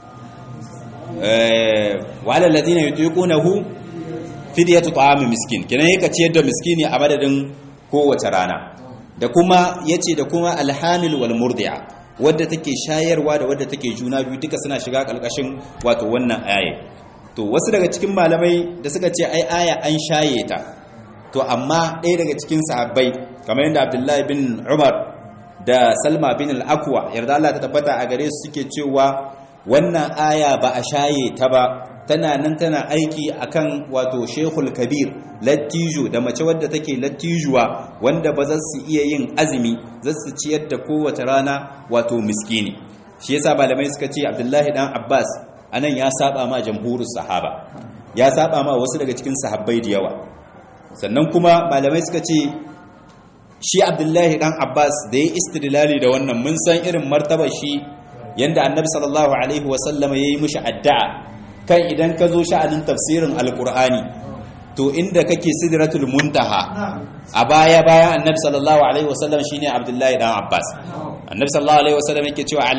wa alal ladina yutiqunahu fidyatu ta'am miskin kenan yake ciyar da miskini a madadin kowace rana da kuma yace da kuma alhamil wal murdi'a wadda take shayarwa da wadda take juna biyu duka suna shiga kalkashin wato wannan aya to wasu daga cikin malamai da suka ce ai aya an shaye ta to amma ɗaya daga cikin sahabbai kamar yadda Abdullahi bin Umar da Salma bin al-Aqwa yarda Allah ta tabbata a gare su suke cewa wannan aya ba a shaye ta ba tana nan tana aiki akan wato Sheikhul Kabir lattijo da mace wadda take lattijuwa wanda ba za su iya yin azumi za su ciyar da kowace rana wato miskini shi yasa malamai suka ce Abdullahi dan Abbas anan ya saba ma jamhurus sahaba ya saba ma wasu daga cikin sahabbai da yawa sannan kuma malamai suka ce shi Abdullahi dan Abbas da ya istidlali da wannan mun san irin martabar shi yanda Annabi sallallahu alaihi wasallam yayi mishi addu'a kan idan ka zo sha'anin tafsirin alqur'ani to inda kake sidratul muntaha a baya bayan annabi sallallahu alaihi wasallam shine abdullahi dan abbas annabi sallallahu alaihi wasallam yake cewa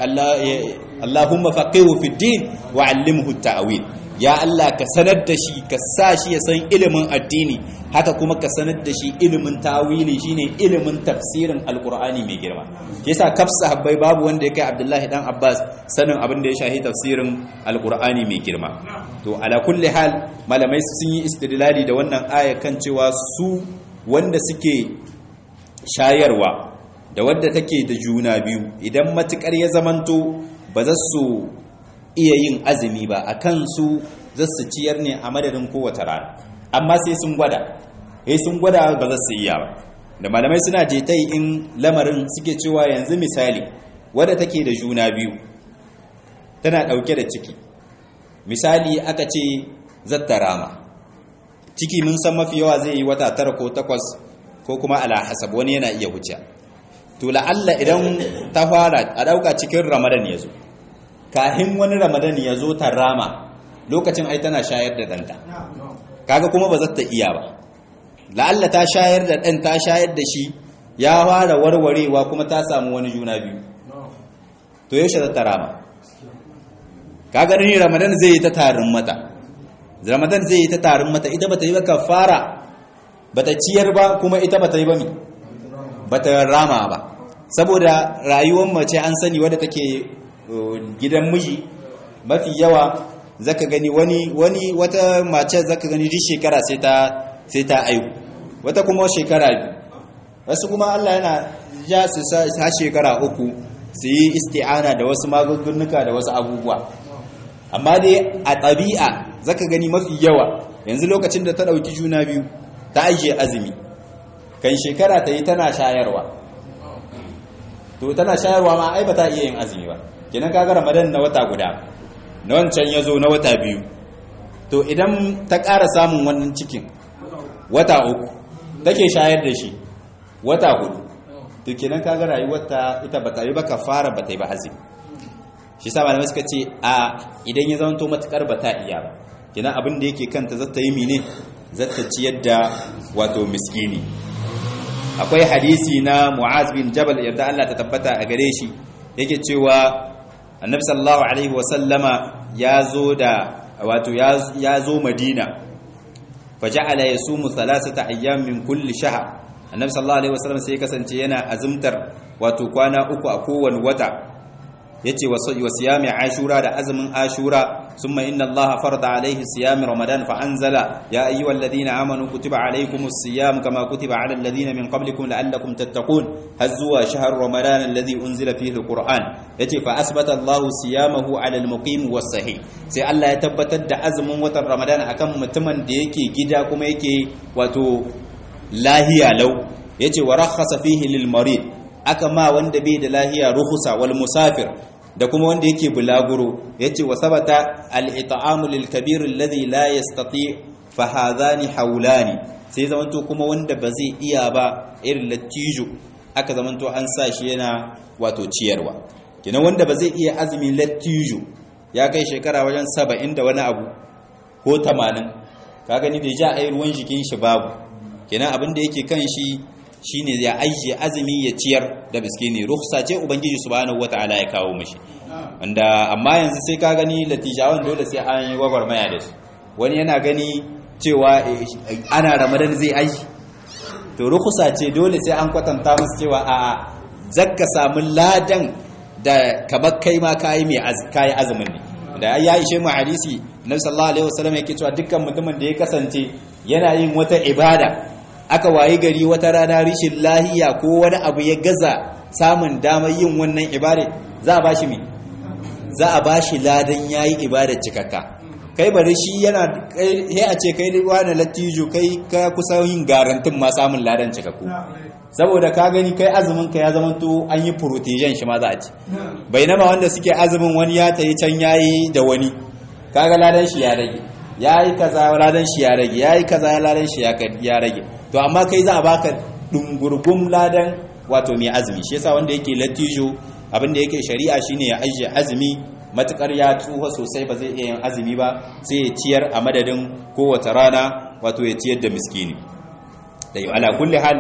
allahumma faqihu fid din wa allimhu ta'wil ya allah ka sanar da shi ka sa shi ya san ilimin addini haka kuma ka sanar da shi ilimin tawili shine ilimin tafsirin alqur'ani mai girma yasa kaf sahabbai babu wanda ya kai abdullahi dan abbas sanin abin da ya shahi tafsirin alqur'ani mai girma to ala kulli hal malamai sun yi istidlali da wannan aya kan cewa su wanda suke shayarwa da wadda take da juna biyu idan matukar ya zamanto ba za su iya yin azumi ba a kansu za su ciyar ne a madadin kowace rana amma sai sun gwada sai sun gwada ba za su iya ba da malamai suna jetai in lamarin suke cewa yanzu misali wadda take da juna biyu tana dauke da ciki misali aka ce zatta rama ciki mun san mafi yawa zai yi wata tara ko takwas ko kuma ala hasab wani yana iya wuce to la'alla idan ta fara a dauka cikin ramadan ya zo kahin wani ramadan ya zo ta rama lokacin ai tana shayar da danta kaga kuma ba za ta iya ba la'alla ta shayar da ɗan ta shayar da shi ya fara warwarewa kuma ta samu wani juna biyu to yaushe za ta rama kaga ni ramadan zai yi ta tarin mata ramadan zai yi ta tarin mata ita bata yi ba kafara bata ciyar ba kuma ita bata yi ba mi bata rama ba saboda rayuwar mace an sani wadda take gidan miji mafi yawa zaka gani wani wani wata mace zaka gani duk shekara sai ta sai ta aihu wata kuma shekara biyu wasu kuma Allah yana ja su sa shekara uku su yi isti'ana da wasu magungunuka da wasu abubuwa amma dai a ɗabi'a zaka gani mafi yawa yanzu lokacin da ta ɗauki juna biyu ta ajiye azumi kan shekara ta yi tana shayarwa to tana shayarwa ma ai ba ta iya yin azumi ba kenan kaga ramadan na wata guda na wancan ya zo na wata biyu to idan ta ƙara samun wannan cikin wata uku take shayar da shi wata hudu to kenan kaga rayuwarta ita ba ta yi ba kafara ba ta yi ba azumi shi sa malamai suka ce a idan ya zama to matukar ba ta iya ba kenan abin da yake kanta zata yi mine zata ciyar da wato miskini akwai hadisi na mu'az bin jabal yadda Allah ta tabbata a gare shi yake cewa annabi sallallahu alaihi wa sallama ya zo da wato ya zo madina faja'ala yasumu thalathata ayyam min kulli shahr annabi sallallahu alaihi wasallam sai kasance yana azumtar wato kwana uku a kowane wata yace wa siyami ashura da azumin ashura summa inna allaha farada alaihi siyami ramadan fa anzala ya ayyuhalladhina amanu kutiba alaykumus siyam kama kutiba alal ladina min qablikum la'allakum tattaqun hazwa shahr ramadan alladhi unzila fihi alquran yace fa asbata allahu siyamahu ala almuqim was sahih sai Allah ya tabbatar da azumin watan ramadan akan mutumin da yake gida kuma yake wato lahiya lau yace wa rakhasa fihi lil marid aka ma wanda bai da lahiya ruhusa wal musafir da kuma wanda yake bulaguro yace wa sabata al it'amu lil kabir alladhi la yastati fa hadhani hawlani sai zamanto kuma wanda ba zai iya ba irin latijo aka zamanto an sa shi yana wato ciyarwa kenan wanda ba zai iya azumi latijo ya kai shekara wajen 70 da wani abu ko 80 ka gani da ja ai ruwan jikin shi babu kenan abin da yake kan shi shine ya ajiye azumi ya ciyar da miskini rukhsa ce ubangiji subhanahu wataala ya kawo mishi wanda amma yanzu sai ka gani latijawan dole sai an yi gwagwarmaya da su wani yana gani cewa ana ramadan zai aiki to rukhsa ce dole sai an kwatanta musu cewa a zakka samu ladan da kamar kai ma kayi mai kayi azumin ne da ya ishe mu hadisi nabi sallallahu alaihi wasallam yake cewa dukkan mutumin da ya kasance yana yin wata ibada aka wayi gari wata rana rishin lahiya ko wani abu ya gaza samun damar yin wannan ibada za a bashi me za a bashi ladan yayi ibada cikakka kai bari shi yana sai a ce kai wani latijo kai ka kusa yin garantin ma samun ladan cikakku saboda ka gani kai azumin ka ya zamanto an yi protection shi ma za a ci bainama wanda suke azumin wani ya tayi can yayi da wani kaga ladan shi ya rage yayi kaza ladan shi ya rage yayi kaza ladan shi ya rage to amma kai za a baka dungurgum ladan wato mai azumi shi yasa wanda yake latijo abinda yake shari'a shine ya ajiye azumi matukar ya tsufa sosai ba zai iya yin azumi ba sai ya ciyar a madadin kowace rana wato ya ciyar da miskini dai ala kulli hal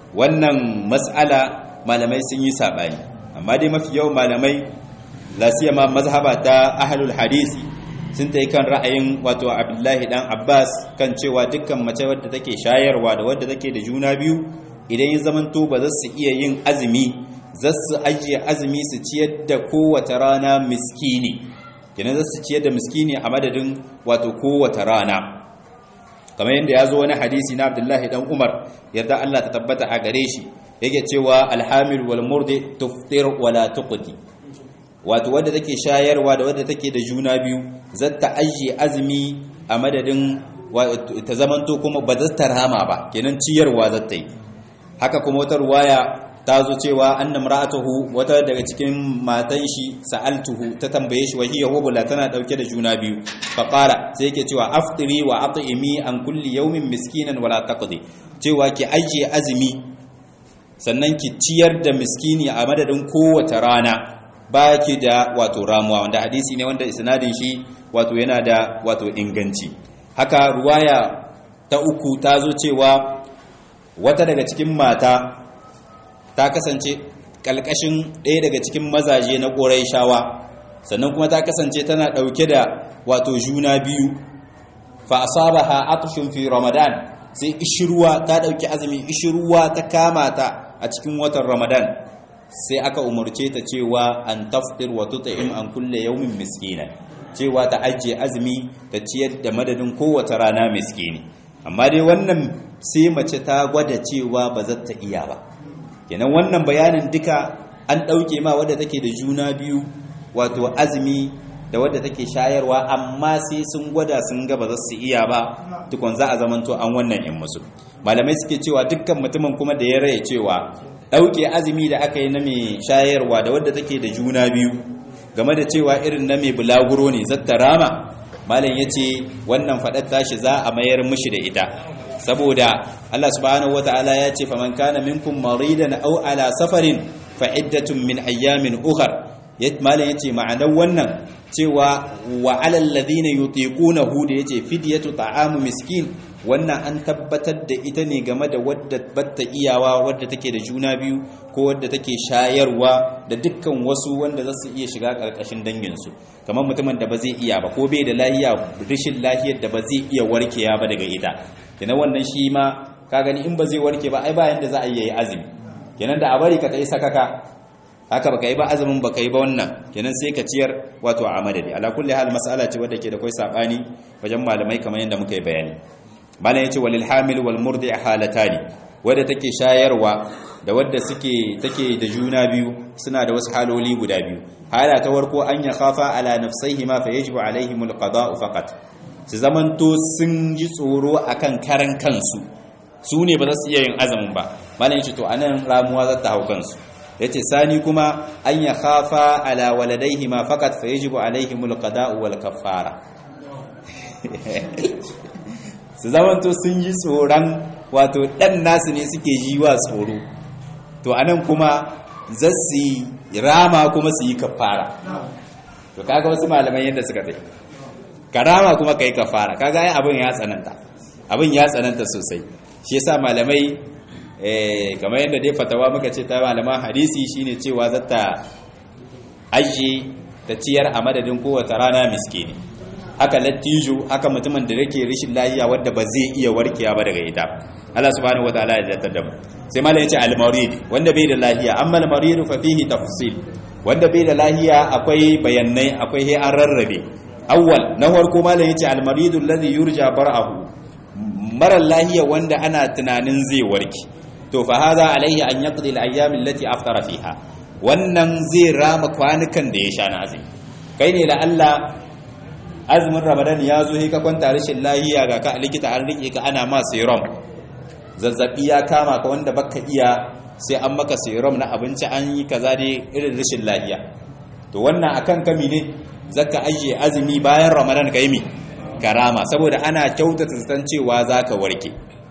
wannan mas'ala malamai sun yi sabani amma dai mafi yawan malamai la siyama mazhaba ta ahlul hadisi sun ta yi kan ra'ayin wato abdullahi dan abbas kan cewa dukkan mace wadda take shayarwa da wadda take da juna biyu idan ya zamanto ba za su iya yin azumi za su ajiye azumi su ciyar da kowace rana miskini kenan za su ciyar da miskini a madadin wato kowace rana kamar yadda ya zo wani hadisi na abdullahi dan umar yarda allah ta tabbata a gare shi yake cewa alhamil wal murdi tuftir wala tuqdi wato wadda take shayarwa da wadda take da juna biyu zata ajiye azumi a madadin ta zamanto kuma ba za ta rama ba kenan ciyarwa zata yi haka kuma wata ruwaya ta zo cewa annam ra'atuhu wata daga cikin matan shi sa'altuhu ta tambaye shi wahiya wabula tana dauke da juna biyu fa qala sai yake cewa aftiri wa at'imi an kulli yawmin miskinan wala taqdi cewa ki ajiye azumi sannan ki ciyar da miskini a madadin kowace rana ba ki da wato ramuwa wanda hadisi ne wanda isnadin shi wato yana da wato inganci haka ruwaya ta uku ta zo cewa wata daga cikin mata ta kasance kalkashin ɗaya daga cikin mazaje na shawa sannan kuma ta kasance tana ɗauke da wato juna biyu fa asabaha atshun fi ramadan sai ishirwa ta ɗauki azumi ishirwa ta kama ta a cikin watan ramadan sai aka umarce ta cewa an tafdir wa tut'im an kulle yawmin miskina cewa ta ajiye azumi ta ciyar da madadin kowace rana miskini amma dai wannan sai mace ta gwada cewa ba za ta iya ba kenan wannan bayanin duka an ɗauke ma wadda take da juna biyu wato azumi da wadda take shayarwa amma sai sun gwada sun ga ba za su iya ba tukun za a zamanto an wannan in musu malamai suke cewa dukkan mutumin kuma da ya raye cewa ɗauke azumi da aka yi na mai shayarwa da wadda take da juna biyu game da cewa irin na mai bulaguro ne zatta rama malam ya ce wannan faɗar tashi za a mayar mishi da ita saboda Allah subhanahu wata'ala ya ce faman kana minkum maridan aw ala safarin fa iddatun min ayyamin ukhar malam yace ma'anar wannan cewa wa alal ladina yutiqunahu da yace fidyatu ta'amu miskin wannan an tabbatar da ita ne game da wadda batta iyawa wadda take da juna biyu ko wadda take shayarwa da dukkan wasu wanda za su iya shiga karkashin danginsu kamar mutumin da ba zai iya ba ko bai da lahiya rashin lahiyar da ba zai iya warkewa ba daga ita kenan wannan shi ma ka gani in ba zai warke ba ai ba yanda za a yi azumi kenan da a bari ka tsaye sakaka haka baka yi ba azumin baka yi ba wannan kenan sai ka ciyar wato a madadi ala kulli hal mas'ala ce wadda ke da kai sabani wajen malamai kamar yadda muka yi bayani malam yace walil hamil wal murdi halatani wadda take shayarwa da wadda suke take da juna biyu suna da wasu haloli guda biyu hala ta warko an ya khafa ala nafsayhima fa yajibu alaihimul qada'u faqat su zamanto sun ji tsoro akan karan kansu su ne ba za su iya yin azumin ba malam yace to anan ramuwa za ta hau kansu yace sani kuma an ya khafa ala waladaihima faqat fa yajibu alaihimul qada'u wal kaffara su zamanto sun yi tsoron wato ɗan nasu ne suke yi wa tsoro to anan kuma za su rama kuma su yi kafara to kaga wasu malaman yadda suka tsaye ka rama kuma ka yi kafara kaga ai abin ya tsananta abin ya tsananta sosai shi yasa malamai kamar yadda dai fatawa muka ce ta malaman hadisi shine cewa zata ajiye ta ciyar a madadin kowace rana miskini haka lattijo haka mutumin da yake rishin lahiya wadda ba zai iya warkewa ba daga ita Allah subhanahu wataala ya zartar da mu sai mallan yace al-marid wanda bai da lahiya amma al-marid fa fihi tafsil wanda bai da lahiya akwai bayanai akwai he an rarrabe awwal na farko mallan yace al-marid alladhi yurja bar'ahu mara lahiya wanda ana tunanin zai warke to fa hadha alaihi an yaqdi al-ayyam allati aftara fiha wannan zai rama kwanukan da ya sha na azumi kai ne la Allah azumin ramadan ya zo ka kwanta rashin lahiya ga ka likita an rike ka ana ma serum zazzabi ya kama ka wanda baka iya sai an maka serum na abinci an yi kaza dai irin rashin lahiya to wannan akan kami ne zaka ajiye azumi bayan ramadan ka yi mi karama saboda ana kyautata zaton cewa zaka warke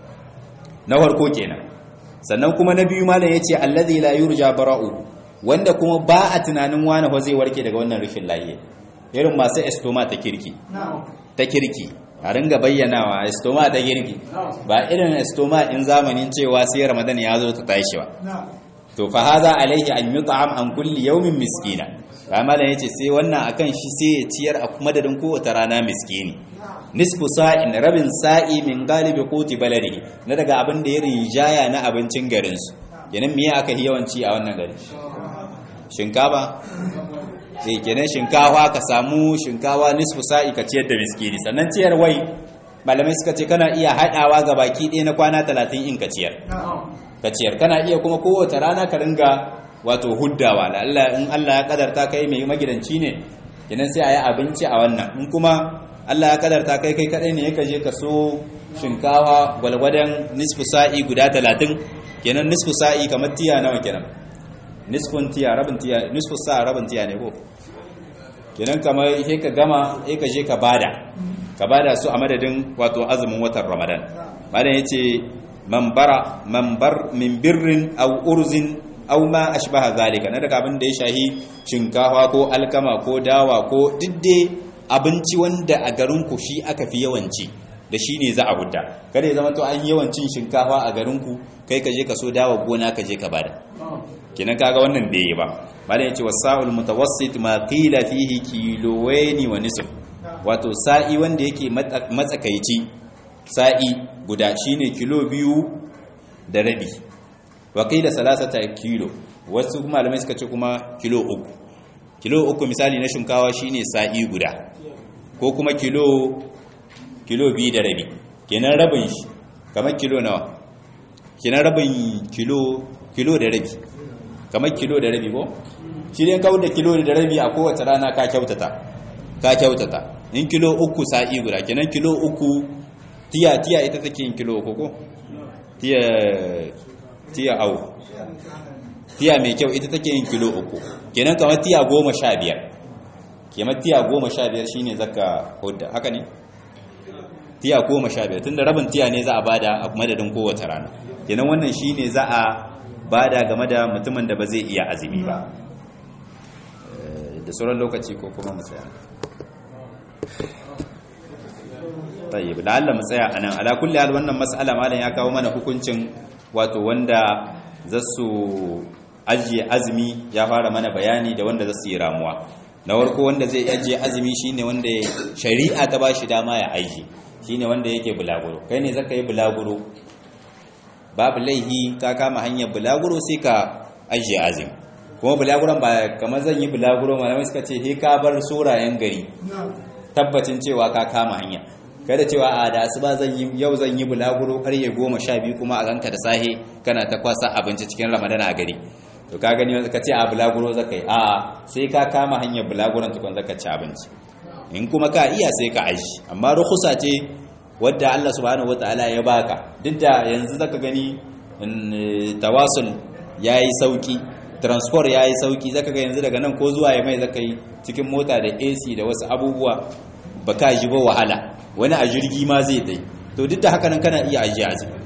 na farko kenan sannan kuma na biyu malam yace allazi la yurja bara'u wanda kuma ba a tunanin wani fa zai warke daga wannan rashin lahiya irin masu estoma ta kirki ta kirki a ringa bayyanawa estoma ta kirki ba irin estoma in zamanin cewa sai ramadan ya zo ta tashi ba to fa haza alaihi an yut'am an kulli yawmin miskina kama da yace sai wannan akan shi sai ya ciyar a madadin kowace rana miskini nisfu sa'in rabin sa'i min galibi quti baladihi na daga abin da ya rijaya na abincin garin su kenan me aka yawanci a wannan gari shinkafa sai kenan shinkawa ka samu shinkawa nisfu sa'i ka ciyar da miskini sannan ciyar wai malamai suka ce kana iya haɗawa ga baki ɗaya na kwana talatin in ka ciyar ka ciyar kana iya kuma kowace rana ka ringa wato huddawa da Allah in Allah ya kadarta kai mai magidanci ne kenan sai a yi abinci a wannan in kuma Allah ya kadarta kai kai kadai ne ka je ka so shinkawa gwalgwadon nisfu sa'i guda talatin kenan nisfu sa'i kamar tiya nawa kenan nisfun tiya rabin tiya nisfu sa rabin tiya ne ko kenan kamar sai ka gama sai ka je ka bada ka bada su a madadin wato azumin watan Ramadan malam yace man bara man bar min birrin aw urzin aw ma ashbaha zalika na daga abin da ya shahi shinkafa ko alkama ko dawa ko didde abinci wanda a garin ku shi aka fi yawanci da shi ne za a hudda kada ya zama to an yawancin shinkafa a garin ku kai ka je ka so dawa gona ka je ka bada kenan kaga wannan bai yi ba malam yace wasa'ul mutawassit ma qila fihi kilowaini wa nisf wato sa'i wanda yake matsakaici sa'i guda shine kilo biyu da rabi wa qila salasata kilo wasu malamai suka ce kuma kilo uku kilo uku misali na shinkawa shine sa'i guda ko kuma kilo kilo biyu da rabi kenan rabin shi kamar kilo nawa kenan rabin kilo kilo da rabi kamar kilo da rabi ko shi ne kawo da kilo da rabi a kowace rana ka kyautata ka kyautata in kilo uku sa'i guda kenan kilo uku tiya tiya ita take yin kilo uku ko tiya tiya au tiya mai kyau ita take yin kilo uku kenan kamar tiya goma sha biyar kamar tiya goma sha biyar shine zaka hudda haka ne tiya goma sha biyar tunda rabin tiya ne za a bada a madadin kowace rana kenan wannan shine za a bada game da mutumin da ba zai iya azumi ba da sauran lokaci ko kuma mu tsaya tayyib la'alla mu tsaya anan ala kulli hal wannan mas'ala malam ya kawo mana hukuncin wato wanda zasu ajiye azumi ya fara mana bayani da wanda zasu yi ramuwa na farko wanda zai ajiye azumi shine wanda shari'a ta bashi dama ya ajiye shine wanda yake bulaguro kai ne zaka yi bulaguro babu laihi ka kama hanyar bulaguro sai ka ajiye azumi kuma bulaguron ba kamar zan yi bulaguro malamai suka ce he ka bar sorayen gari tabbacin cewa ka kama hanya kada cewa a da asuba zan yi yau zan yi bulaguro karye goma sha biyu kuma a ganka da sahe kana ta kwasa abinci cikin ramadana a gari to ka gani ka ce a bulaguro zaka yi a sai ka kama hanyar bulaguron tukun zaka ci abinci in kuma ka iya sai ka aji amma rukusa ce wadda Allah subhanahu wataala ya baka duk da yanzu zaka gani tawasul yayi sauki transport yayi sauki zaka ga yanzu daga nan ko zuwa ya mai zaka yi cikin mota da AC da wasu abubuwa baka ji ba wahala wani a jirgi ma zai dai to duk da haka nan kana iya ajiye azumi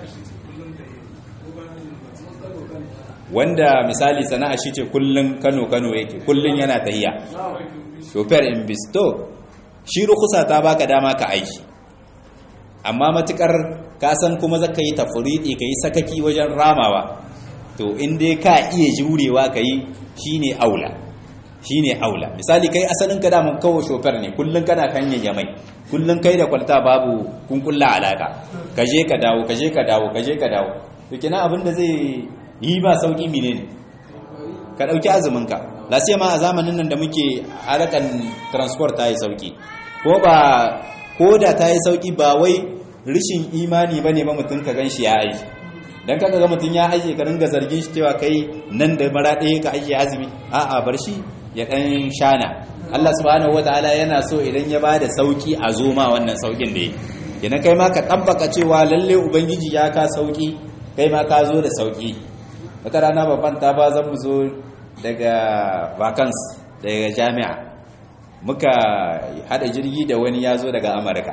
wanda misali sana'a shi ce kullun Kano Kano yake kullun yana tahiya chauffeur in bisto shi rukusa ta baka dama ka aiki amma matukar ka san kuma zaka yi tafridi kai sakaki wajen ramawa to in dai ka iya jurewa kai shine aula shine aula misali kai asalin ka daman kawo chauffeur ne kullun kana kan mai kullun kai da kwalta babu kun kulla alaka kaje ka dawo kaje ka dawo kaje ka dawo to kina abin da zai yi ba sauki menene ka dauki azumin ka lasiya ma a zamanin nan da muke harakan transport ta yi sauki ko ba ko da ta yi sauki ba wai rishin imani ba ne ba mutum ka gan shi ya aiki don kaka ga mutum ya aiki ka ringa zargin shi cewa kai nan da mara ɗaya ka aiki azumi a'a bar shi ya ɗan shana Allah subhanahu wataala yana so idan ya ba da sauki a zo ma wannan saukin da ya kenan kai ma ka tabbaka cewa lalle ubangiji ya ka sauki kai ma ka zo da sauki wata rana babban ta ba zan mu zo daga vacance daga jami'a muka hada jirgi da wani ya zo daga amurka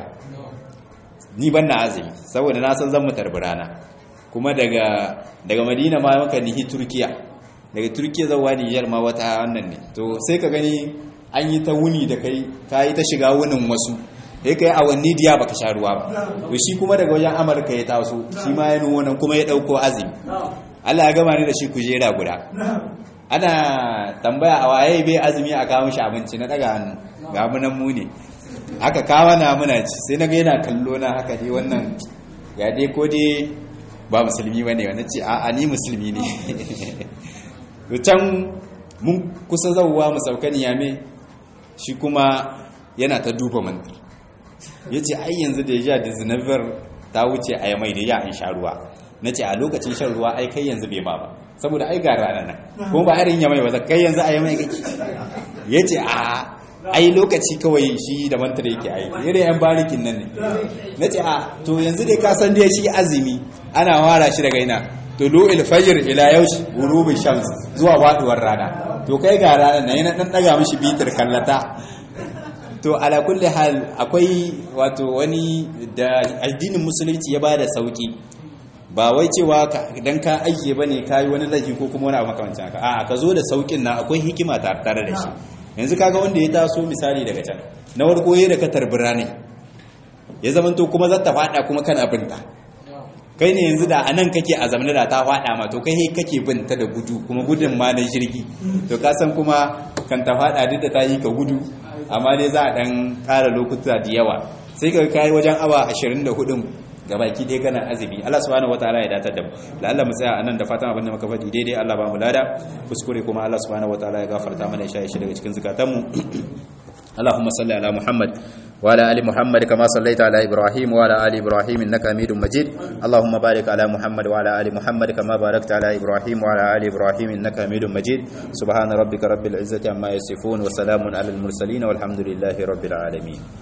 ni ban na azumi saboda na san zan mu tarbi rana kuma daga daga madina ma muka nihi turkiya daga turkiya zauwa nijar ma wata wannan ne to sai ka gani an yi ta wuni da kai ka yi ta shiga wunin wasu sai ka yi awanni diya baka sha ruwa ba to shi kuma daga wajen amurka ya taso shi ma ya nuno nan kuma ya dauko azumi Allah ya gama ni da shi kujera guda ana tambaya a waye bai azumi a kawo shi abinci na daga hannu ga munan mu ne aka kawo na muna ci sai na ga yana kallo na haka dai wannan ya dai ko dai ba musulmi bane wani ce a ni musulmi ne to can mun kusa zauwa mu sauka niyame shi kuma yana ta duba mantar ya ce ai yanzu da ya da zinabar ta wuce a yamai da ya an sha ruwa na ce a lokacin shan ruwa ai kai yanzu bai ma ba saboda ai ga rana nan kuma ba irin yamai ba kai yanzu a yamai kake ya ce a ai lokaci kawai shi da mantar yake aiki irin yan barikin nan ne na ce a to yanzu dai ka san dai shi azumi ana wara shi daga ina to lo ilfajir ila yaushi gurubi shams zuwa faduwar rana to kai ga rana nan yana dan daga mishi bitar kallata to ala kulli hal akwai wato wani da addinin musulunci ya bada sauki ba wai cewa dan ka ajiye bane kai wani laifi ko kuma wani abu makamancin haka a'a ka zo da saukin na akwai hikima tare da shi yanzu kaga wanda ya taso misali daga can na warko yayin da ka tarbi rane ya zamanto kuma zata fada kuma kan abin da kai ne yanzu da anan kake a zamanin da ta faɗa ma to kai kake bin ta da gudu kuma gudun ma na jirgi to ka san kuma kan ta faɗa duk da ta yi ka gudu amma dai za a ɗan ƙara lokuta da yawa sai ka kai wajen awa 24 gabaki dai kana azumi Allah subhanahu wataala ya datar da mu la Allah mu tsaya anan da fatan abin da muka faɗi daidai Allah ba mu lada kuskure kuma Allah subhanahu wataala ya gafarta mana ya shi daga cikin zakatan mu اللهم صل على محمد وعلى ال محمد كما صليت على ابراهيم وعلى ال ابراهيم انك حميد مجيد اللهم بارك على محمد وعلى ال محمد كما باركت على ابراهيم وعلى ال ابراهيم انك حميد مجيد سبحان ربك رب العزه عما يصفون وسلام على المرسلين والحمد لله رب العالمين